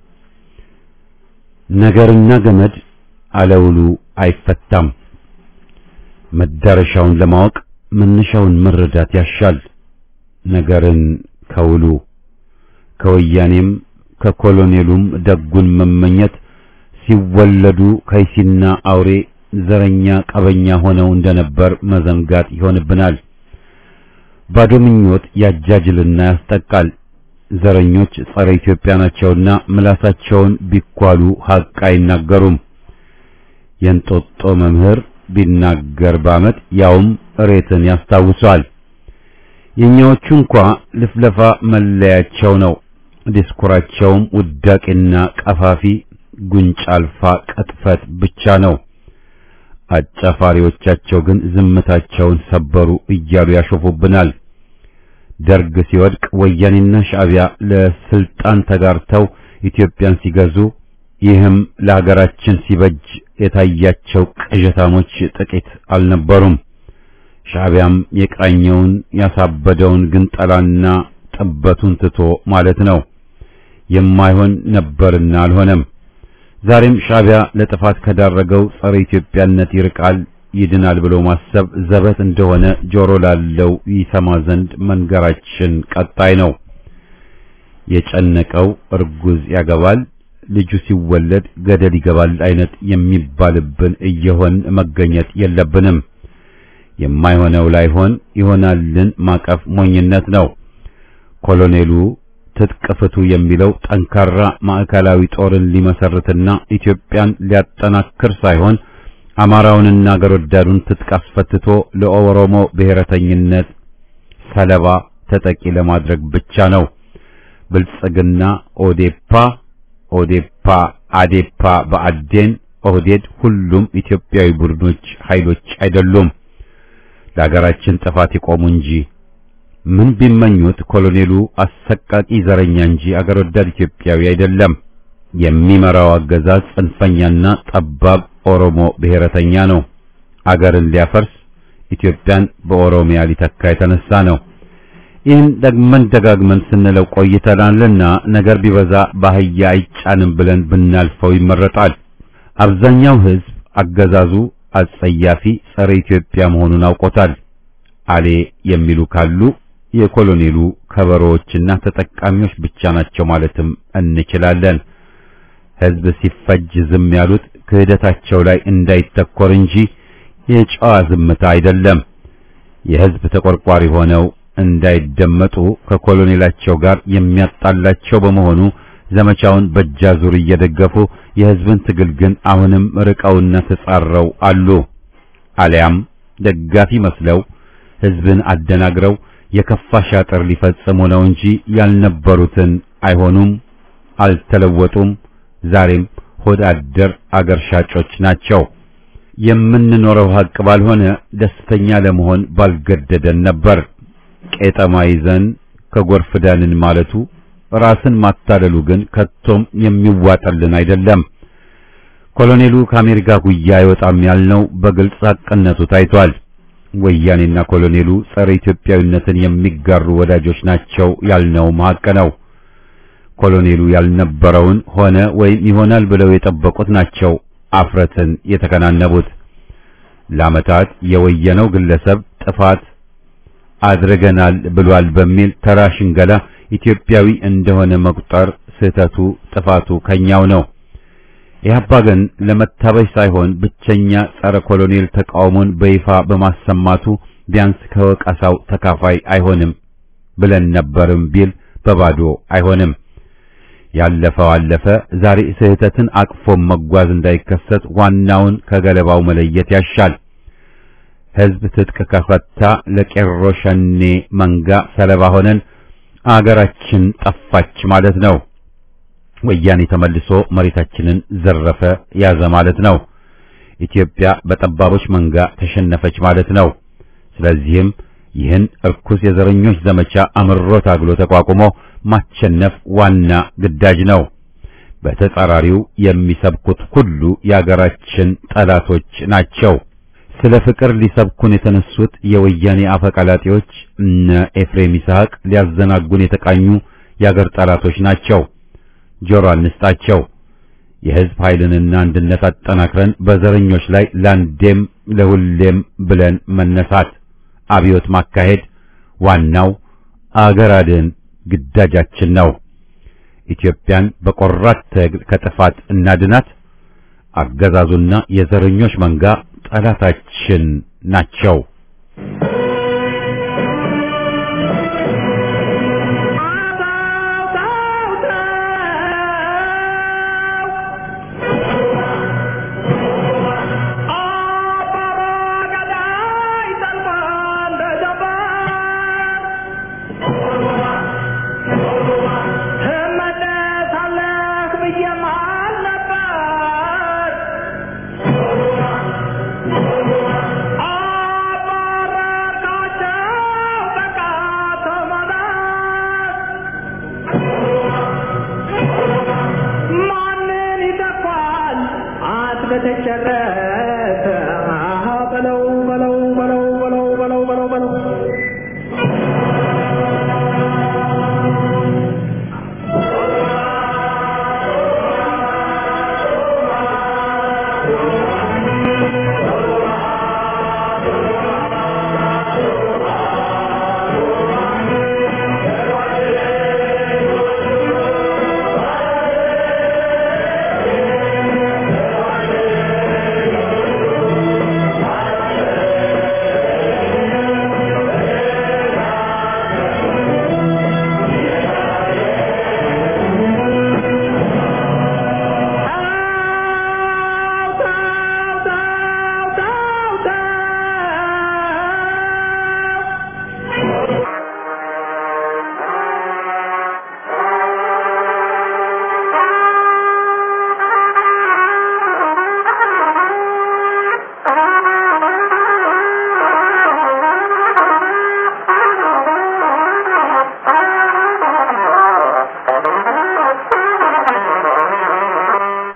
ነገርና ገመድ አለውሉ አይፈታም። መዳረሻውን ለማወቅ መነሻውን መረዳት ያሻል። ነገርን ከውሉ ከወያኔም ከኮሎኔሉም ደጉን መመኘት ሲወለዱ ከይሲና አውሬ ዘረኛ ቀበኛ ሆነው እንደነበር መዘንጋት ይሆንብናል። ባዶ ምኞት ያጃጅልና ያስጠቃል። ዘረኞች ጸረ ኢትዮጵያ ናቸውና ምላሳቸውን ቢኳሉ ሀቅ አይናገሩም። የእንጦጦ መምህር ቢናገር በዓመት ያውም እሬትን ያስታውሷል። የኛዎቹ እንኳ ልፍለፋ መለያቸው ነው። ዲስኩራቸውም ውዳቄና ቀፋፊ ጉንጭ አልፋ ቅጥፈት ብቻ ነው። አጫፋሪዎቻቸው ግን ዝምታቸውን ሰበሩ እያሉ ያሾፉብናል። ደርግ ሲወድቅ ወያኔና ሻዕቢያ ለስልጣን ተጋርተው ኢትዮጵያን ሲገዙ ይህም ለሀገራችን ሲበጅ የታያቸው ቅዠታሞች ጥቂት አልነበሩም። ሻዕቢያም የቃኘውን ያሳበደውን ግንጠላና ጥበቱን ትቶ ማለት ነው። የማይሆን ነበርና አልሆነም። ዛሬም ሻዕቢያ ለጥፋት ከዳረገው ጸረ ኢትዮጵያነት ይርቃል ይድናል ብሎ ማሰብ ዘበት እንደሆነ ጆሮ ላለው ይሰማ ዘንድ መንገራችን ቀጣይ ነው። የጨነቀው እርጉዝ ያገባል፣ ልጁ ሲወለድ ገደል ይገባል አይነት የሚባልብን እየሆን መገኘት የለብንም። የማይሆነው ላይሆን ይሆናልን ማቀፍ ሞኝነት ነው። ኮሎኔሉ ትጥቅ ፍቱ የሚለው ጠንካራ ማዕከላዊ ጦርን ሊመሰርትና ኢትዮጵያን ሊያጠናክር ሳይሆን አማራውንና አገር ወዳዱን ትጥቅ አስፈትቶ ለኦሮሞ ብሔረተኝነት ሰለባ ተጠቂ ለማድረግ ብቻ ነው። ብልጽግና፣ ኦዴፓ፣ ኦዴፓ፣ አዴፓ፣ በአዴን፣ ኦህዴድ ሁሉም ኢትዮጵያዊ ቡድኖች ኃይሎች አይደሉም። ለሀገራችን ጥፋት የቆሙ እንጂ ምን ቢመኙት ኮሎኔሉ አሰቃቂ ዘረኛ እንጂ አገር ወዳድ ኢትዮጵያዊ አይደለም። የሚመራው አገዛዝ ጽንፈኛና ጠባብ ኦሮሞ ብሔረተኛ ነው። አገርን ሊያፈርስ ኢትዮጵያን በኦሮሚያ ሊተካ የተነሳ ነው። ይህን ደግመን ደጋግመን ስንለው ቆይተናልና ነገር ቢበዛ ባህያ አይጫንም ብለን ብናልፈው ይመረጣል። አብዛኛው ሕዝብ አገዛዙ አጸያፊ ጸረ ኢትዮጵያ መሆኑን አውቆታል። አሌ የሚሉ ካሉ የኮሎኔሉ ከበሮዎችና ተጠቃሚዎች ብቻ ናቸው ማለትም እንችላለን። ሕዝብ ሲፈጅ ዝም ያሉት ክህደታቸው ላይ እንዳይተኮር እንጂ የጨዋ ዝምታ አይደለም። የሕዝብ ተቆርቋሪ ሆነው እንዳይደመጡ ከኮሎኔላቸው ጋር የሚያጣላቸው በመሆኑ ዘመቻውን በእጃዙር እየደገፉ የሕዝብን ትግል ግን አሁንም ርቀውና ተጻረው አሉ። አሊያም ደጋፊ መስለው ሕዝብን አደናግረው የከፋ ሻጥር ሊፈጽሙ ነው እንጂ ያልነበሩትን አይሆኑም፣ አልተለወጡም። ዛሬም ሆድ አደር አገር ሻጮች ናቸው። የምንኖረው ሀቅ ባልሆነ ደስተኛ ለመሆን ባልገደደን ነበር። ቄጠማ ይዘን ከጎርፍ ዳንን ማለቱ ራስን ማታለሉ ግን ከቶም የሚዋጠልን አይደለም። ኮሎኔሉ ከአሜሪካ ጉያ አይወጣም ያልነው በግልጽ ሐቅነቱ ታይቷል። ወያኔና ኮሎኔሉ ጸረ ኢትዮጵያዊነትን የሚጋሩ ወዳጆች ናቸው ያልነው ሀቅ ነው። ኮሎኔሉ ያልነበረውን ሆነ ወይም ይሆናል ብለው የጠበቁት ናቸው አፍረትን የተከናነቡት። ለዓመታት የወየነው ግለሰብ ጥፋት አድርገናል ብሏል በሚል ተራ ሽንገላ ኢትዮጵያዊ እንደሆነ መቁጠር ስህተቱ ጥፋቱ ከኛው ነው። ኢህአፓ ግን ለመታበይ ሳይሆን ብቸኛ ጸረ ኮሎኔል ተቃውሞን በይፋ በማሰማቱ ቢያንስ ከወቀሳው ተካፋይ አይሆንም ብለን ነበርም ቢል በባዶ አይሆንም። ያለፈው አለፈ። ዛሬ ስህተትን አቅፎ መጓዝ እንዳይከሰት ዋናውን ከገለባው መለየት ያሻል። ሕዝብ ትጥቅ ከፈታ ለቄሮ ሸኔ መንጋ ሰለባ ሆነን አገራችን ጠፋች ማለት ነው። ወያኔ ተመልሶ መሬታችንን ዘረፈ ያዘ ማለት ነው። ኢትዮጵያ በጠባቦች መንጋ ተሸነፈች ማለት ነው። ስለዚህም ይህን እርኩስ የዘረኞች ዘመቻ አምሮ ታግሎ ተቋቁሞ ማሸነፍ ዋና ግዳጅ ነው። በተጻራሪው የሚሰብኩት ሁሉ የአገራችን ጠላቶች ናቸው። ስለ ፍቅር ሊሰብኩን የተነሱት የወያኔ አፈቀላጤዎች እነ ኤፍሬም ይስሐቅ ሊያዘናጉን የተቃኙ የአገር ጠላቶች ናቸው። ጆሮ አንስጣቸው። የሕዝብ ኃይልንና አንድነት አጠናክረን በዘረኞች ላይ ለአንዴም ለሁሌም ብለን መነሳት፣ አብዮት ማካሄድ ዋናው አገር አድን ግዳጃችን ነው። ኢትዮጵያን በቆራት ትግል ከጥፋት እናድናት። አገዛዙና የዘረኞች መንጋ ጠላታችን ናቸው። Thank you.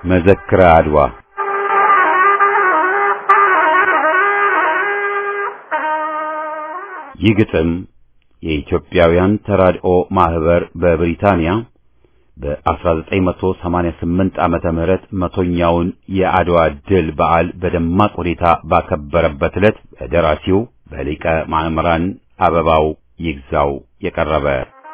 መዘክረ አድዋ ይህ ግጥም የኢትዮጵያውያን ተራድኦ ማህበር በብሪታንያ በ1988 ዓመተ ምህረት መቶኛውን የአድዋ ድል በዓል በደማቅ ሁኔታ ባከበረበት ዕለት በደራሲው በሊቀ ማእምራን አበባው ይግዛው የቀረበ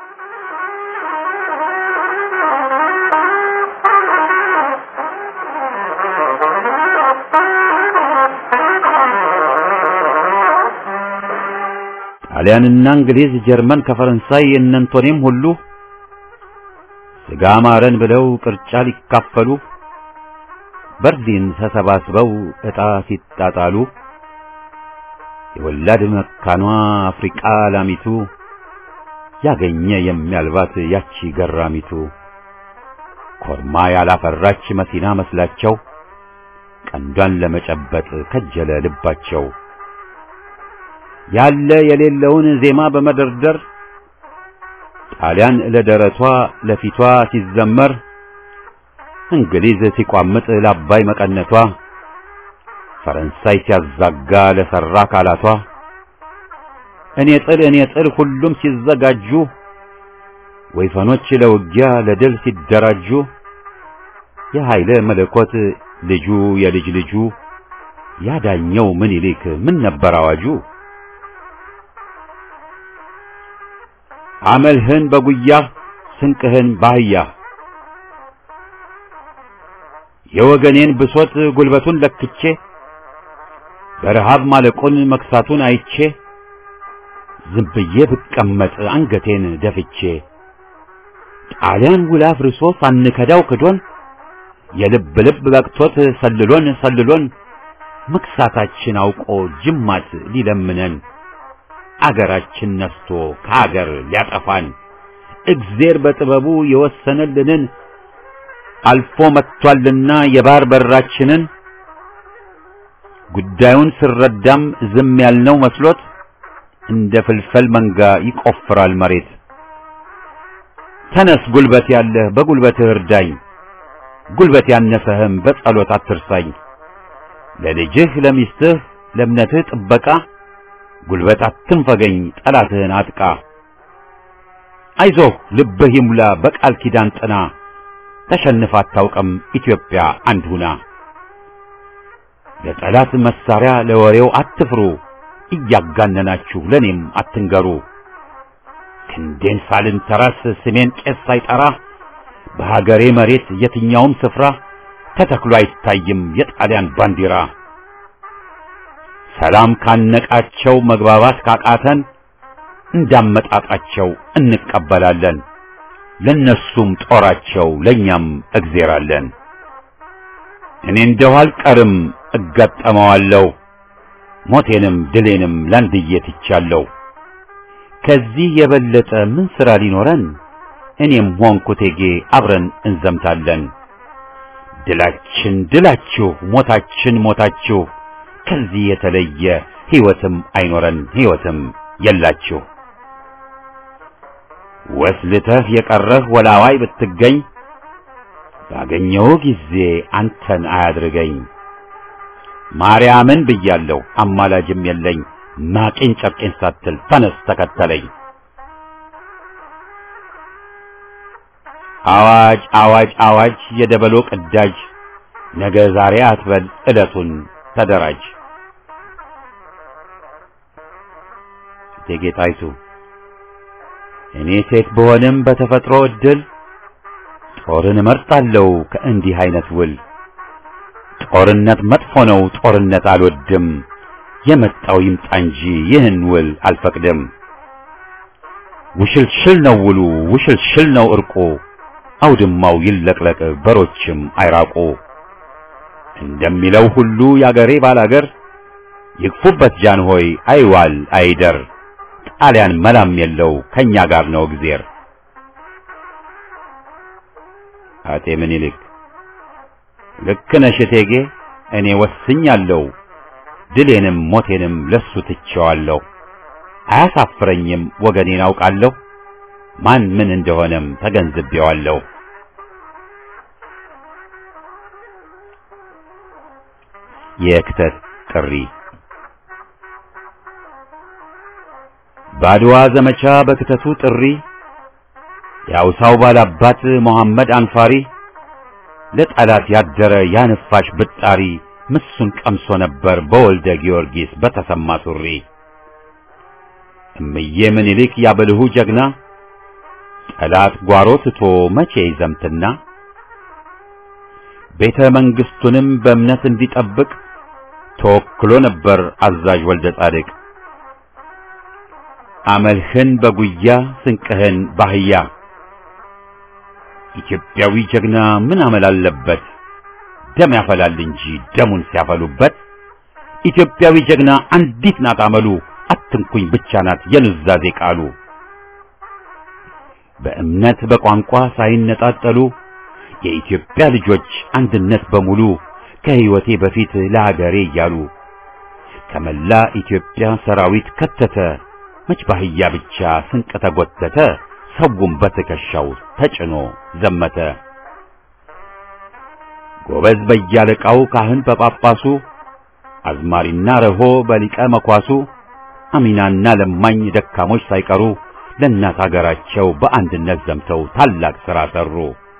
ጣሊያንና እንግሊዝ፣ ጀርመን ከፈረንሳይ እነንቶኔም ሁሉ ስጋ ማረን ብለው ቅርጫ ሊካፈሉ በርሊን ተሰባስበው ዕጣ ሲጣጣሉ የወላድ መካኗ አፍሪቃ ላሚቱ ያገኘ የሚያልባት ያቺ ገራሚቱ ኮርማ ያላፈራች መሲና መስላቸው ቀንዷን ለመጨበጥ ከጀለ ልባቸው ያለ የሌለውን ዜማ በመደርደር ጣሊያን ለደረቷ ለፊቷ ሲዘመር እንግሊዝ ሲቋምጥ ለአባይ መቀነቷ ፈረንሳይ ሲያዛጋ ለሰራ አካላቷ እኔ ጥል እኔ ጥል ሁሉም ሲዘጋጁ ወይፈኖች ለውጊያ ለድል ሲደራጁ የኃይለ መለኮት ልጁ የልጅ ልጁ ያዳኘው ምኒልክ ምን ነበር አዋጁ? አመልህን በጉያህ ስንቅህን ባህያህ የወገኔን ብሶት ጉልበቱን ለክቼ በረሃብ ማለቁን መክሳቱን አይቼ ዝም ብዬ ብቀመጥ አንገቴን ደፍቼ ጣሊያን ውላ ፍርሶ ሳንከዳው ክዶን የልብ ልብ በቅቶት ሰልሎን ሰልሎን መክሳታችን አውቆ ጅማት ሊለምነን አገራችን ነስቶ ከአገር ሊያጠፋን እግዜር በጥበቡ የወሰነልንን አልፎ መጥቷልና የባህር በራችንን ጉዳዩን ስረዳም ዝም ያልነው መስሎት እንደ ፍልፈል መንጋ ይቆፍራል መሬት። ተነስ ጉልበት ያለህ በጉልበትህ እርዳኝ፣ ጉልበት ያነሰህም በጸሎት አትርሳኝ። ለልጅህ ለሚስትህ ለእምነትህ ጥበቃ ጉልበት አትንፈገኝ፣ ጠላትህን አጥቃ። አይዞህ ልብህ ይሙላ በቃል ኪዳን ጥና፣ ተሸንፋ አታውቅም ኢትዮጵያ አንድ ሁና። ለጠላት መሳሪያ ለወሬው አትፍሩ፣ እያጋነናችሁ ለኔም አትንገሩ። ክንዴን ሳልንተራስ ስሜን ቄስ ሳይጠራ በሀገሬ መሬት የትኛውም ስፍራ ተተክሎ አይታይም የጣሊያን ባንዲራ። ሰላም ካነቃቸው መግባባት ካቃተን እንዳመጣጣቸው እንቀበላለን። ለነሱም ጦራቸው ለኛም እግዜር አለን። እኔ እንደው አልቀርም እጋጠመዋለሁ፣ ሞቴንም ድሌንም ላንድዬ ትቻለሁ። ከዚህ የበለጠ ምን ሥራ ሊኖረን? እኔም ሆንኩ እቴጌ አብረን እንዘምታለን። ድላችን ድላችሁ፣ ሞታችን ሞታችሁ፣ ከዚህ የተለየ ሕይወትም አይኖረን ሕይወትም የላችሁ። ወስልተህ የቀረህ ወላዋይ ብትገኝ ባገኘው ጊዜ አንተን አያድርገኝ። ማርያምን ብያለሁ አማላጅም የለኝ። ማቄን ጨርቄን ሳትል ተነስ ተከተለኝ። አዋጅ አዋጅ አዋጅ የደበሎ ቅዳጅ ነገ ዛሬ አትበል ዕለቱን ተደራጅ። እቴጌ ጣይቱ እኔ ሴት ብሆንም በተፈጥሮ ዕድል ጦርን እመርጣለሁ ከእንዲህ አይነት ውል። ጦርነት መጥፎ ነው፣ ጦርነት አልወድም። የመጣው ይምጣ እንጂ ይህን ውል አልፈቅድም። ውሽልሽል ነው ውሉ፣ ውሽልሽል ነው እርቁ። አውድማው ይለቅለቅ፣ በሮችም አይራቁ። እንደሚለው ሁሉ ያገሬ ባላገር ይግፉበት ጃንሆይ አይዋል አይደር። ጣሊያን መላም የለው ከኛ ጋር ነው እግዜር። አጤ ምኒልክ ልክ ነሽ እቴጌ፣ እኔ ወስኛለሁ፣ ድሌንም ሞቴንም ለሱ ትቼዋለሁ። አያሳፍረኝም ወገኔን አውቃለሁ፣ ማን ምን እንደሆነም ተገንዝቤዋለሁ። የክተት ጥሪ በአድዋ ዘመቻ በክተቱ ጥሪ የአውሳው ባላባት መሐመድ አንፋሪ ለጠላት ያደረ ያነፋሽ ብጣሪ ምሱን ቀምሶ ነበር በወልደ ጊዮርጊስ በተሰማ ሱሪ እምዬ ምኒልክ ያበልሁ ጀግና ጠላት ጓሮ ትቶ መቼ ይዘምትና ቤተ መንግስቱንም በእምነት እንዲጠብቅ ተወክሎ ነበር አዛዥ ወልደ ጻድቅ አመልህን በጉያ ስንቅህን ባህያ ኢትዮጵያዊ ጀግና ምን አመል አለበት ደም ያፈላል እንጂ ደሙን ሲያፈሉበት ኢትዮጵያዊ ጀግና አንዲት ናት አመሉ አትንኩኝ ብቻ ናት የኑዛዜ ቃሉ በእምነት በቋንቋ ሳይነጣጠሉ የኢትዮጵያ ልጆች አንድነት በሙሉ ከህይወቴ በፊት ለሀገሬ እያሉ ከመላ ኢትዮጵያ ሰራዊት ከተተ መች ባህያ ብቻ ስንቅ ተጎተተ ሰውም በትከሻው ተጭኖ ዘመተ ጎበዝ በያለቃው ካህን በጳጳሱ አዝማሪና ረሆ በሊቀ መኳሱ አሚናና ለማኝ ደካሞች ሳይቀሩ ለእናት አገራቸው በአንድነት ዘምተው ታላቅ ሥራ ሠሩ።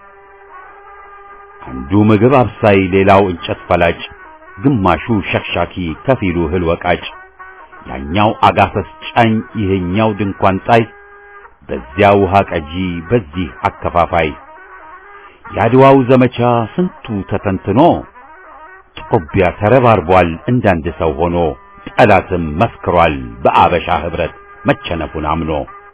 አንዱ ምግብ አብሳይ፣ ሌላው እንጨት ፈላጭ፣ ግማሹ ሸክሻኪ፣ ከፊሉ እህል ወቃጭ፣ ያኛው አጋፈስ ጫኝ፣ ይሄኛው ድንኳን ጣይ፣ በዚያ ውሃ ቀጂ፣ በዚህ አከፋፋይ። የአድዋው ዘመቻ ስንቱ ተተንትኖ ጦቢያ ተረባርቧል እንዳንድ ሰው ሆኖ ጠላትም መስክሯል በአበሻ ህብረት መቸነፉን አምኖ።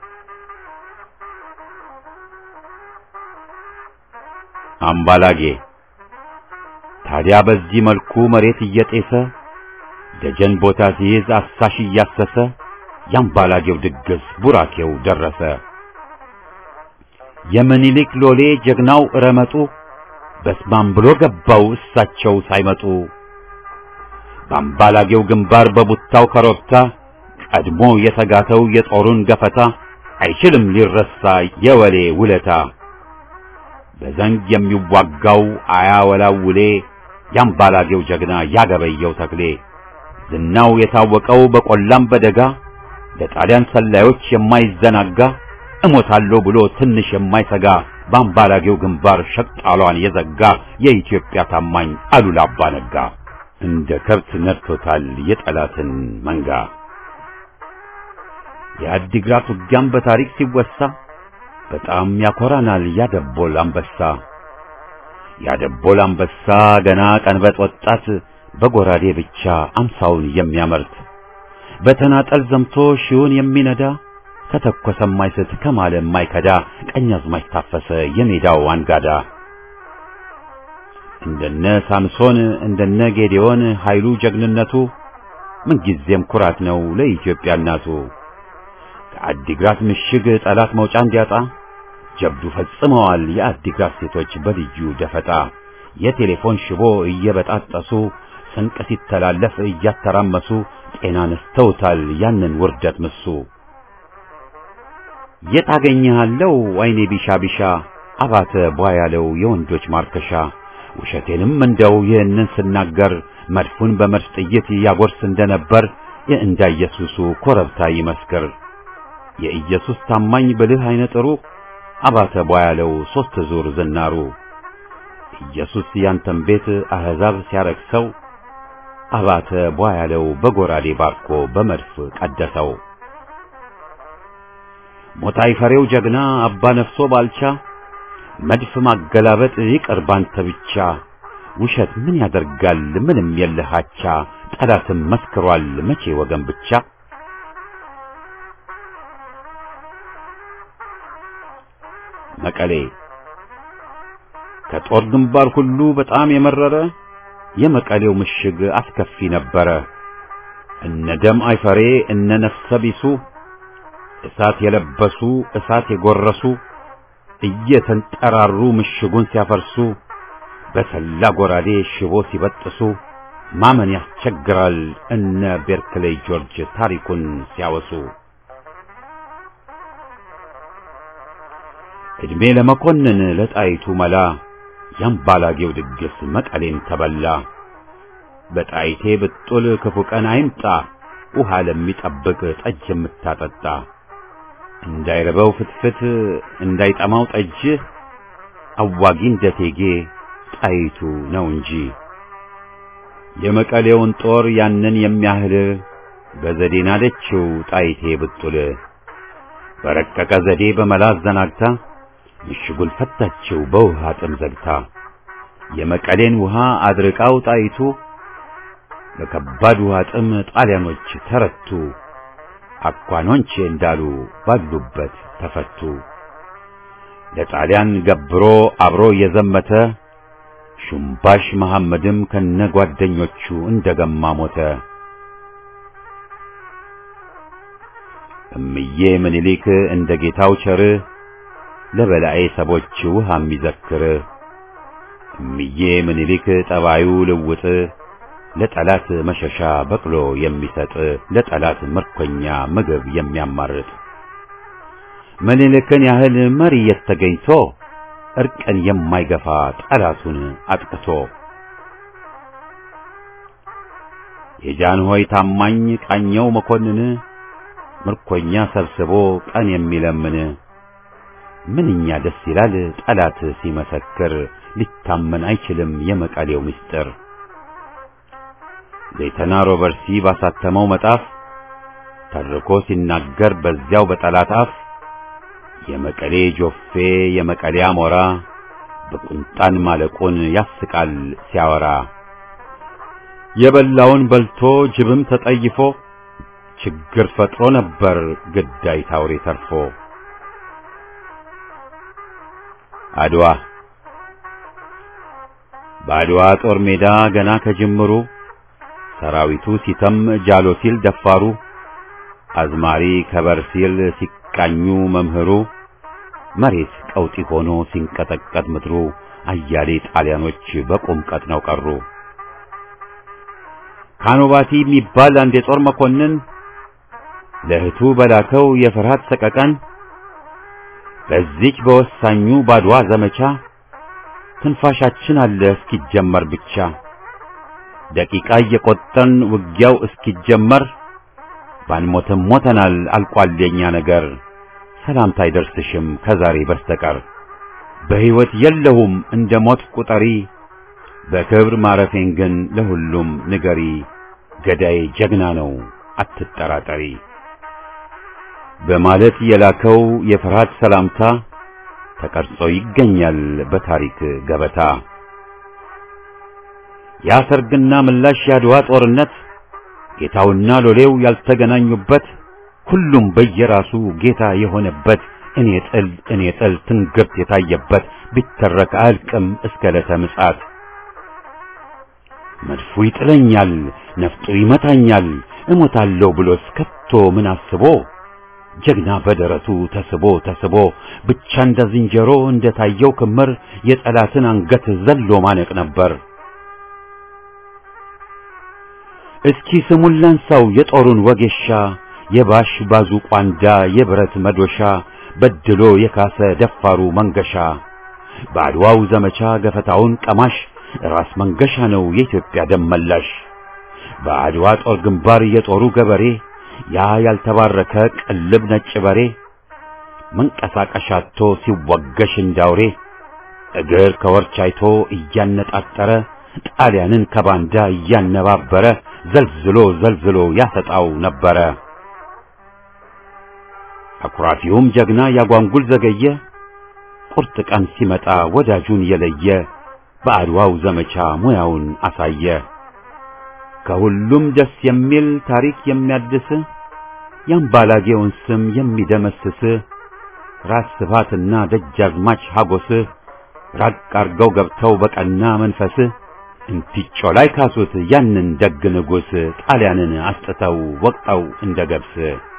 አምባላጌ ታዲያ በዚህ መልኩ መሬት እየጤሰ ደጀን ቦታ ሲይዝ አሳሽ እያሰሰ የአምባላጌው ድግስ ቡራኬው ደረሰ። የምኒልክ ሎሌ ጀግናው እረመጡ በስማም ብሎ ገባው እሳቸው ሳይመጡ። በአምባላጌው ግንባር በቡታው ከሮብታ ቀድሞ የተጋተው የጦሩን ገፈታ አይችልም ሊረሳ የወሌ ውለታ። በዘንግ የሚዋጋው አያወላውሌ የአምባላጌው ጀግና ያገበየው ተክሌ ዝናው የታወቀው በቆላም በደጋ ለጣሊያን ሰላዮች የማይዘናጋ እሞታለሁ ብሎ ትንሽ የማይሰጋ በአምባላጌው ግንባር ሸቅጣሏን የዘጋ የኢትዮጵያ ታማኝ አሉላ አባ ነጋ እንደ ከብት ነድቶታል የጠላትን መንጋ። የአዲግራት ውጊያም በታሪክ ሲወሳ በጣም ያኮራናል ያደቦል አንበሳ። ያደቦል አንበሳ ገና ቀንበጥ ወጣት በጎራዴ ብቻ አምሳውን የሚያመርት በተናጠል ዘምቶ ሺውን የሚነዳ ከተኮሰ የማይስት ከማለ የማይከዳ ቀኛዝማች ታፈሰ የሜዳው አንጋዳ እንደነ ሳምሶን እንደነ ጌዴዎን ኃይሉ ጀግንነቱ ምንጊዜም ኩራት ነው ለኢትዮጵያ እናቱ። ከአዲግራት ምሽግ ጠላት መውጫ እንዲያጣ ጀብዱ ፈጽመዋል የአዲግራት ሴቶች በልዩ ደፈጣ የቴሌፎን ሽቦ እየበጣጠሱ ስንቅ ሲተላለፍ እያተራመሱ ጤና ነስተውታል ያንን ውርደት ምሱ። የት አገኘሃለው አይኔ ቢሻ ቢሻ አባተ ቧ ያለው የወንዶች ማርከሻ ውሸቴንም እንደው ይህንን ስናገር መድፉን በመድፍ ጥይት ያጎርስ እንደነበር የእንዳ ኢየሱሱ ኮረብታ ይመስክር። የኢየሱስ ታማኝ ብልህ አይነ ጥሩ አባተ ቧ ያለው ሦስት ዙር ዝናሩ ኢየሱስ ያንተን ቤት አሕዛብ ሲያረክሰው አባተ ቧ ያለው በጎራዴ ባርኮ በመድፍ ቀደሰው። ሞታይ ፈሬው ጀግና አባ ነፍሶ ባልቻ መድፍ ማገላበጥ ይቅር ባንተ ብቻ። ውሸት ምን ያደርጋል ምንም የለሃቻ ጠላትም መስክሯል መቼ ወገን ብቻ። መቀሌ ከጦር ግንባር ሁሉ በጣም የመረረ የመቀሌው ምሽግ አስከፊ ነበረ። እነ ደም አይፈሬ እነ ነፍሰ ቢሱ እሳት የለበሱ እሳት የጎረሱ እየተንጠራሩ ምሽጉን ሲያፈርሱ በሰላ ጎራዴ ሽቦ ሲበጥሱ ማመን ያስቸግራል እነ ቤርክሌይ ጆርጅ ታሪኩን ሲያወሱ። ዕድሜ ለመኮንን ለጣይቱ መላ ያምባላጌው ድግስ መቀሌን ተበላ። በጣይቴ ብጡል ክፉ ቀን አይምጣ ውሃ ለሚጠብቅ ጠጅ የምታጠጣ እንዳይረበው ፍትፍት እንዳይጠማው ጠጅ አዋጊ እንደቴጌ ጣይቱ ነው እንጂ የመቀሌውን ጦር ያንን የሚያህል በዘዴ ናደችው ጣይቴ ብጡል በረቀቀ ዘዴ በመላ አዘናግታ ምሽጉን ፈታችው በውሃ ጥም ዘግታ የመቀሌን ውሃ አድርቃው ጣይቱ በከባድ ውሃ ጥም ጣሊያኖች ተረቱ አኳኖንቼ እንዳሉ ባሉበት ተፈቱ ለጣሊያን ገብሮ አብሮ የዘመተ ሹምባሽ መሐመድም ከነጓደኞቹ እንደገማ ሞተ። እምዬ ምኒልክ እንደ ጌታው ቸር ለበላኤ ሰቦች ውሃ የሚዘክር እምዬ ምኒልክ ጠባዩ ልውጥ ለጠላት መሸሻ በቅሎ የሚሰጥ ለጠላት ምርኮኛ ምግብ የሚያማርጥ ምኒልክን ያህል መሪ የተገኝቶ እርቅን የማይገፋ ጠላቱን አጥቅቶ የጃንሆይ ታማኝ ቃኘው መኮንን ምርኮኛ ሰብስቦ ቀን የሚለምን ምንኛ ደስ ይላል ጠላት ሲመሰክር ሊታመን አይችልም የመቀሌው ምስጢር ሌተና ሮበርሲ ባሳተመው መጣፍ ተርኮ ሲናገር በዚያው በጠላት አፍ የመቀሌ ጆፌ የመቀሌ አሞራ በቁንጣን ማለቁን ያስቃል ሲያወራ የበላውን በልቶ ጅብም ተጠይፎ ችግር ፈጥሮ ነበር ግዳይ ታውሬ ተርፎ አድዋ በአድዋ ጦር ሜዳ ገና ከጅምሩ ሰራዊቱ ሲተም ጃሎ ሲል ደፋሩ አዝማሪ ከበር ሲል ሲቃኙ መምህሩ መሬት ቀውጢ ሆኖ ሲንቀጠቀጥ ምድሩ አያሌ ጣሊያኖች በቁም ቀጥነው ቀሩ። ካኖባቲ የሚባል አንድ የጦር መኮንን ለእህቱ በላከው የፍርሃት ሰቀቀን በዚች በወሳኙ ባድዋ ዘመቻ ትንፋሻችን አለ እስኪጀመር ብቻ ደቂቃ እየቆጠን ውጊያው እስኪጀመር ባንሞትም ሞተናል አልቋል የኛ ነገር ሰላምታ አይደርስሽም ከዛሬ በስተቀር በሕይወት የለሁም እንደ ሞት ቁጠሪ በክብር ማረፌን ግን ለሁሉም ንገሪ ገዳይ ጀግና ነው አትጠራጠሪ በማለት የላከው የፍርሃት ሰላምታ ተቀርጾ ይገኛል በታሪክ ገበታ። ያ ሰርግና ምላሽ ያድዋ ጦርነት ጌታውና ሎሌው ያልተገናኙበት ሁሉም በየራሱ ጌታ የሆነበት እኔ ጥል እኔ ጥል ትንግርት የታየበት ቢተረክ አያልቅም እስከ ዕለተ ምጽአት። መድፉ ይጥለኛል፣ ነፍጡ ይመታኛል፣ እሞታለሁ ብሎስ ከቶ ምን አስቦ ጀግና በደረቱ ተስቦ ተስቦ ብቻ እንደ ዝንጀሮ እንደታየው ክምር የጠላትን አንገት ዘሎ ማነቅ ነበር። እስኪ ስሙን ላንሳው የጦሩን ወጌሻ የባሽ ባዙ ቋንዳ የብረት መዶሻ በድሎ የካሰ ደፋሩ መንገሻ በአድዋው ዘመቻ ገፈታውን ቀማሽ ራስ መንገሻ ነው የኢትዮጵያ ደም መላሽ። በአድዋ ጦር ግንባር የጦሩ ገበሬ ያ ያልተባረከ ቅልብ ነጭ በሬ መንቀሳቀሻ አጥቶ ሲወገሽ እንዳውሬ እግር ከወርች አይቶ እያነጣጠረ ጣሊያንን ከባንዳ እያነባበረ ዘልዝሎ ዘልዝሎ ያሰጣው ነበረ። አኩራፊውም ጀግና ያጓንጉል ዘገየ ቁርጥ ቀን ሲመጣ ወዳጁን የለየ በአድዋው ዘመቻ ሙያውን አሳየ። ከሁሉም ደስ የሚል ታሪክ የሚያድስ የአምባላጌውን ስም የሚደመስስ ራስ ስፋትና ደጃዝማች ሀጎስ ራቅ አርገው ገብተው በቀና መንፈስ እንቲጮ ላይ ካሱት ያንን ደግ ንጉሥ ጣሊያንን አስጥተው ወቅጠው እንደ ገብስ።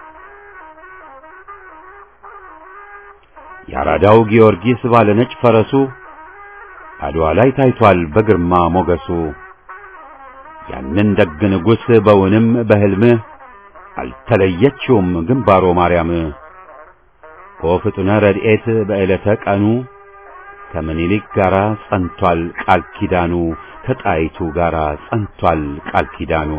የአራዳው ጊዮርጊስ ባለ ነጭ ፈረሱ አድዋ ላይ ታይቷል በግርማ ሞገሱ። ያንን ደግ ንጉሥ በውንም በሕልም አልተለየችውም ግንባሮ ማርያም። ወፍጡነ ረድኤት በዕለተ ቀኑ ከምኒልክ ጋር ጸንቷል ቃል ኪዳኑ ከጣይቱ ጋር ጸንቷል ቃል ኪዳኑ።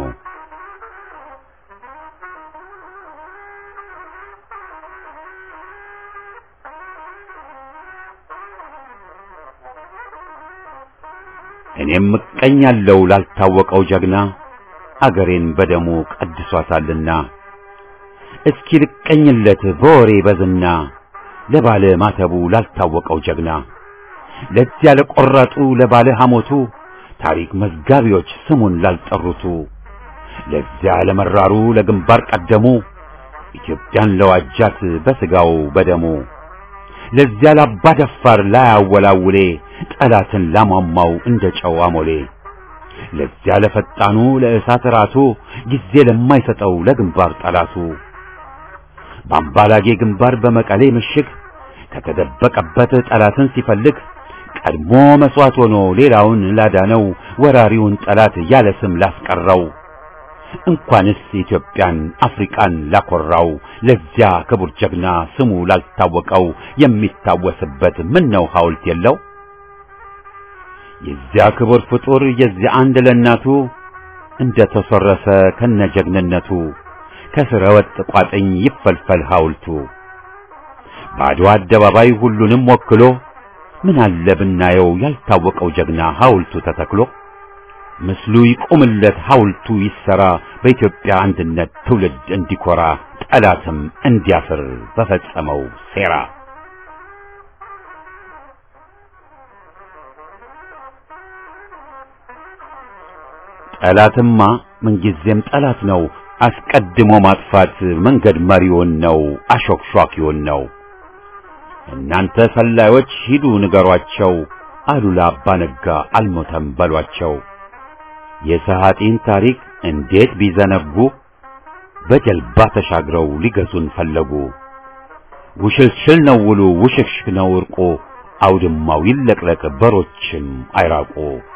እኔም እቀኛለሁ ላልታወቀው ጀግና አገሬን በደሙ ቀድሷታልና እስኪ ልቀኝለት በወሬ በዝና ለባለ ማተቡ ላልታወቀው ጀግና ለዚያ ለቆረጡ ለባለ ሐሞቱ ታሪክ መዝጋቢዎች ስሙን ላልጠሩቱ ለዚያ ለመራሩ ለግንባር ቀደሙ ኢትዮጵያን ለዋጃት በስጋው በደሙ ለዚያ ላባ ደፋር ላያወላውሌ ጠላትን ላሟሟው እንደ ጨው አሞሌ ለዚያ ለፈጣኑ ለእሳት ራቱ ጊዜ ለማይሰጠው ለግንባር ጠላቱ በአምባላጌ ግንባር በመቀሌ ምሽግ ከተደበቀበት ጠላትን ሲፈልግ ቀድሞ መስዋዕት ሆኖ ሌላውን ላዳነው ወራሪውን ጠላት ያለ ስም ላስቀረው እንኳንስ ኢትዮጵያን አፍሪቃን ላኮራው ለዚያ ክቡር ጀግና ስሙ ላልታወቀው የሚታወስበት ምን ነው ሐውልት የለው? የዚያ ክቡር ፍጡር የዚያ አንድ ለእናቱ እንደ ተሰረሰ ከነጀግንነቱ ከስረ ወጥ ቋጥኝ ይፈልፈል ሐውልቱ በአድዋ አደባባይ ሁሉንም ወክሎ ምን አለ ብናየው ያልታወቀው ጀግና ሐውልቱ ተተክሎ ምስሉ ይቁምለት ሐውልቱ ይሰራ በኢትዮጵያ አንድነት ትውልድ እንዲኮራ ጠላትም እንዲያፍር በፈጸመው ሴራ ጠላትማ ምንጊዜም ጠላት ነው። አስቀድሞ ማጥፋት መንገድ መሪውን ነው፣ አሾክሿኪውን ነው። እናንተ ሰላዮች ሂዱ ንገሯቸው፣ አሉላ አባ ነጋ አልሞተም በሏቸው። የሰሃጢን ታሪክ እንዴት ቢዘነጉ በጀልባ ተሻግረው ሊገዙን ፈለጉ። ውሽልሽል ነው ውሉ ውሽክሽክ ነው እርቁ፣ አውድማው ይለቅለቅ በሮችም አይራቁ።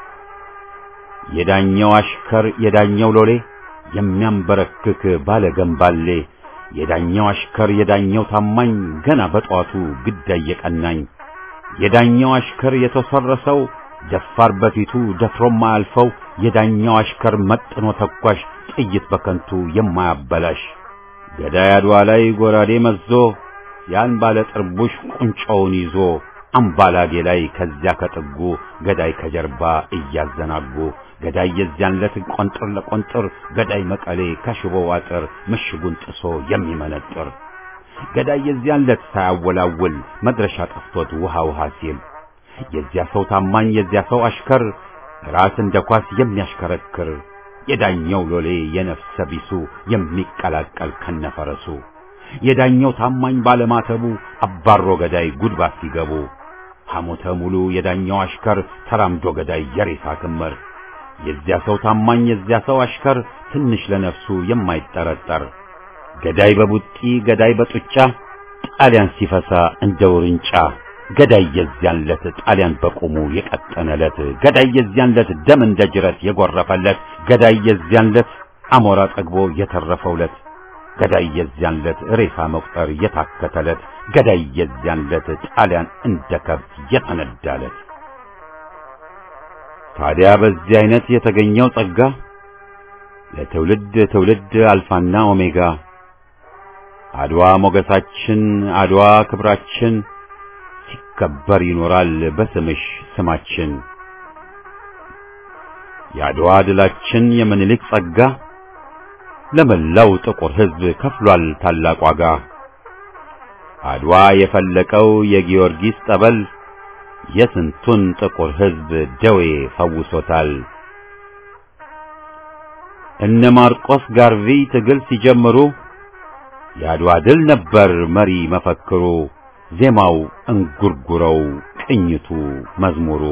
የዳኘው አሽከር የዳኘው ሎሌ የሚያንበረክክ ባለ ገንባሌ የዳኘው አሽከር የዳኘው ታማኝ ገና በጧቱ ግዳይ የቀናኝ የዳኘው አሽከር የተሰረሰው ደፋር በፊቱ ደፍሮም ማያልፈው የዳኘው አሽከር መጥኖ ተኳሽ ጥይት በከንቱ የማያበላሽ ገዳይ አድዋ ላይ ጎራዴ መዞ ያን ባለ ጥርቡሽ ቁንጮውን ይዞ አምባላጌ ላይ ከዚያ ከጥጉ ገዳይ ከጀርባ እያዘናጉ ገዳይ የዚያን ለት ቆንጥር ለቆንጥር ገዳይ መቀሌ ከሽቦው አጥር ምሽጉን ጥሶ የሚመነጥር ገዳይ የዚያን ለት ሳያወላውል መድረሻ ጠፍቶት ውሃ ውሃ ሲል የዚያ ሰው ታማኝ የዚያ ሰው አሽከር ራስ እንደ ኳስ የሚያሽከረክር የዳኘው ሎሌ የነፍሰ ቢሱ የሚቀላቀል ከነፈረሱ የዳኘው ታማኝ ባለማተቡ አባሮ ገዳይ ጉድባ ሲገቡ ሐሞተ ሙሉ የዳኘው አሽከር ተራምዶ ገዳይ የሬሳ ክምር የዚያ ሰው ታማኝ የዚያ ሰው አሽከር ትንሽ ለነፍሱ የማይጠረጠር ገዳይ በቡጢ ገዳይ በጡጫ ጣሊያን ሲፈሳ እንደ ውርንጫ ገዳይ የዚያን ለት ጣሊያን በቁሙ የቀጠነለት ገዳይ የዚያን ለት ደም እንደ ጅረት የጎረፈለት ገዳይ የዚያን ለት አሞራ ጠግቦ የተረፈውለት ገዳይ የዚያን ለት ሬሳ መቁጠር የታከተለት ገዳይ የዚያን ለት ጣሊያን እንደ ከብት የተነዳለት ታዲያ በዚህ አይነት የተገኘው ጸጋ ለትውልድ ትውልድ አልፋና ኦሜጋ አድዋ ሞገሳችን አድዋ ክብራችን ሲከበር ይኖራል በስምሽ ስማችን የአድዋ ድላችን የምኒልክ ጸጋ ለመላው ጥቁር ሕዝብ ከፍሏል ታላቅ ዋጋ አድዋ የፈለቀው የጊዮርጊስ ጠበል የስንቱን ጥቁር ሕዝብ ደዌ ፈውሶታል። እነ ማርቆስ ጋርቪ ትግል ሲጀምሩ የአድዋ ድል ነበር መሪ መፈክሩ፣ ዜማው እንጉርጉረው፣ ቅኝቱ መዝሙሩ።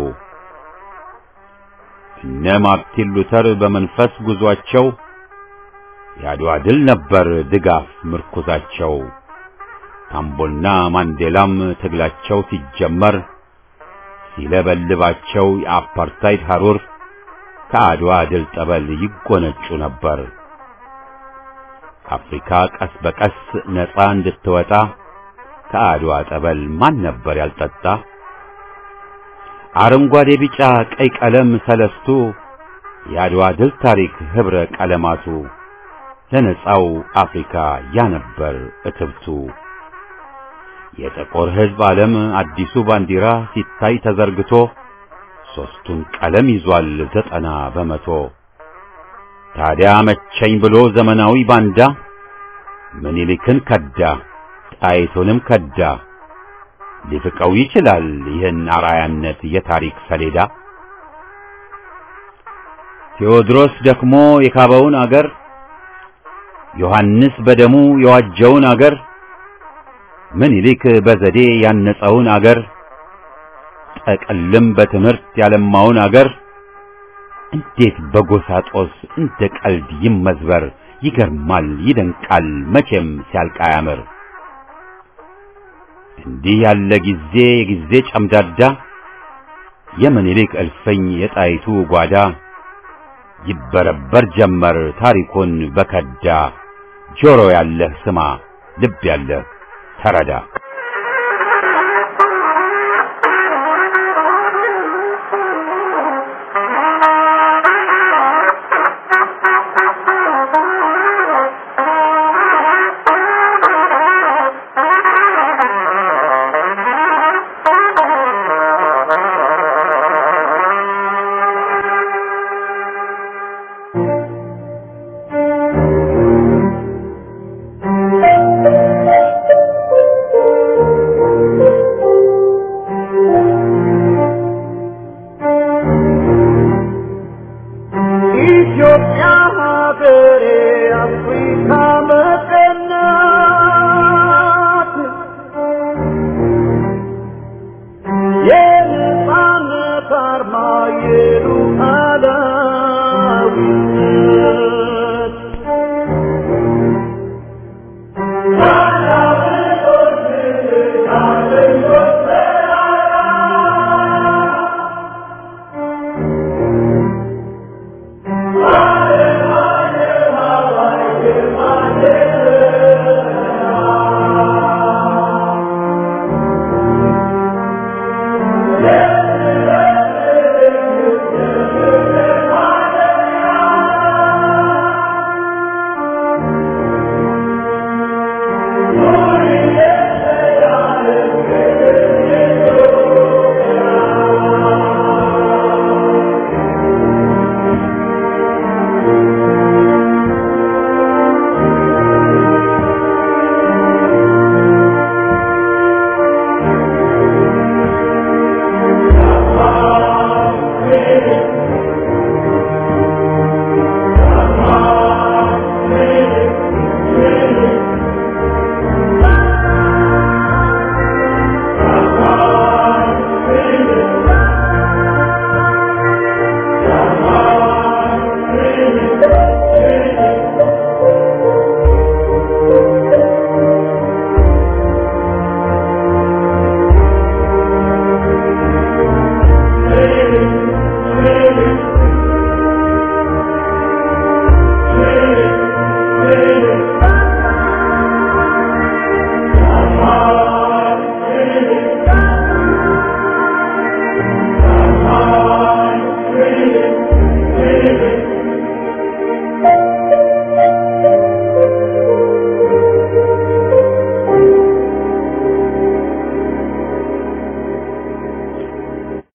እነ ማርቲን ሉተር በመንፈስ ጉዟቸው የአድዋ ድል ነበር ድጋፍ ምርኩዛቸው። ታምቦና ማንዴላም ትግላቸው ሲጀመር ሲለበልባቸው የአፓርታይድ ሐሩር ከአድዋ ድል ጠበል ይጎነጩ ነበር። አፍሪካ ቀስ በቀስ ነፃ እንድትወጣ ከአድዋ ጠበል ማን ነበር ያልጠጣ? አረንጓዴ ቢጫ ቀይ ቀለም ሰለስቱ የአድዋ ድል ታሪክ ኅብረ ቀለማቱ ለነጻው አፍሪካ ያነበር እትብቱ የጥቁር ሕዝብ ዓለም አዲሱ ባንዲራ ሲታይ ተዘርግቶ ሦስቱን ቀለም ይዟል ዘጠና በመቶ ታዲያ መቸኝ ብሎ ዘመናዊ ባንዳ ምኒልክን ከዳ ጣይቱንም ከዳ ሊፍቀው ይችላል ይህን አራያነት የታሪክ ሰሌዳ ቴዎድሮስ ደክሞ የካበውን አገር ዮሐንስ በደሙ የዋጀውን አገር ምኒልክ በዘዴ ያነጸውን አገር ጠቅልም በትምህርት ያለማውን አገር እንዴት በጎሳ ጦስ እንደ ቀልድ ይመዝበር ይገርማል ይደንቃል መቼም ሲያልቅ አያምር እንዲህ ያለ ጊዜ የጊዜ ጨምዳዳ የምኒልክ እልፍኝ የጣይቱ ጓዳ ይበረበር ጀመር ታሪኩን በከዳ ጆሮ ያለህ ስማ ልብ ያለህ ተረዳ ኢትዮጵያ ሀገሬ አፍሪካ መቀናት የነጻነት አርማ የሉ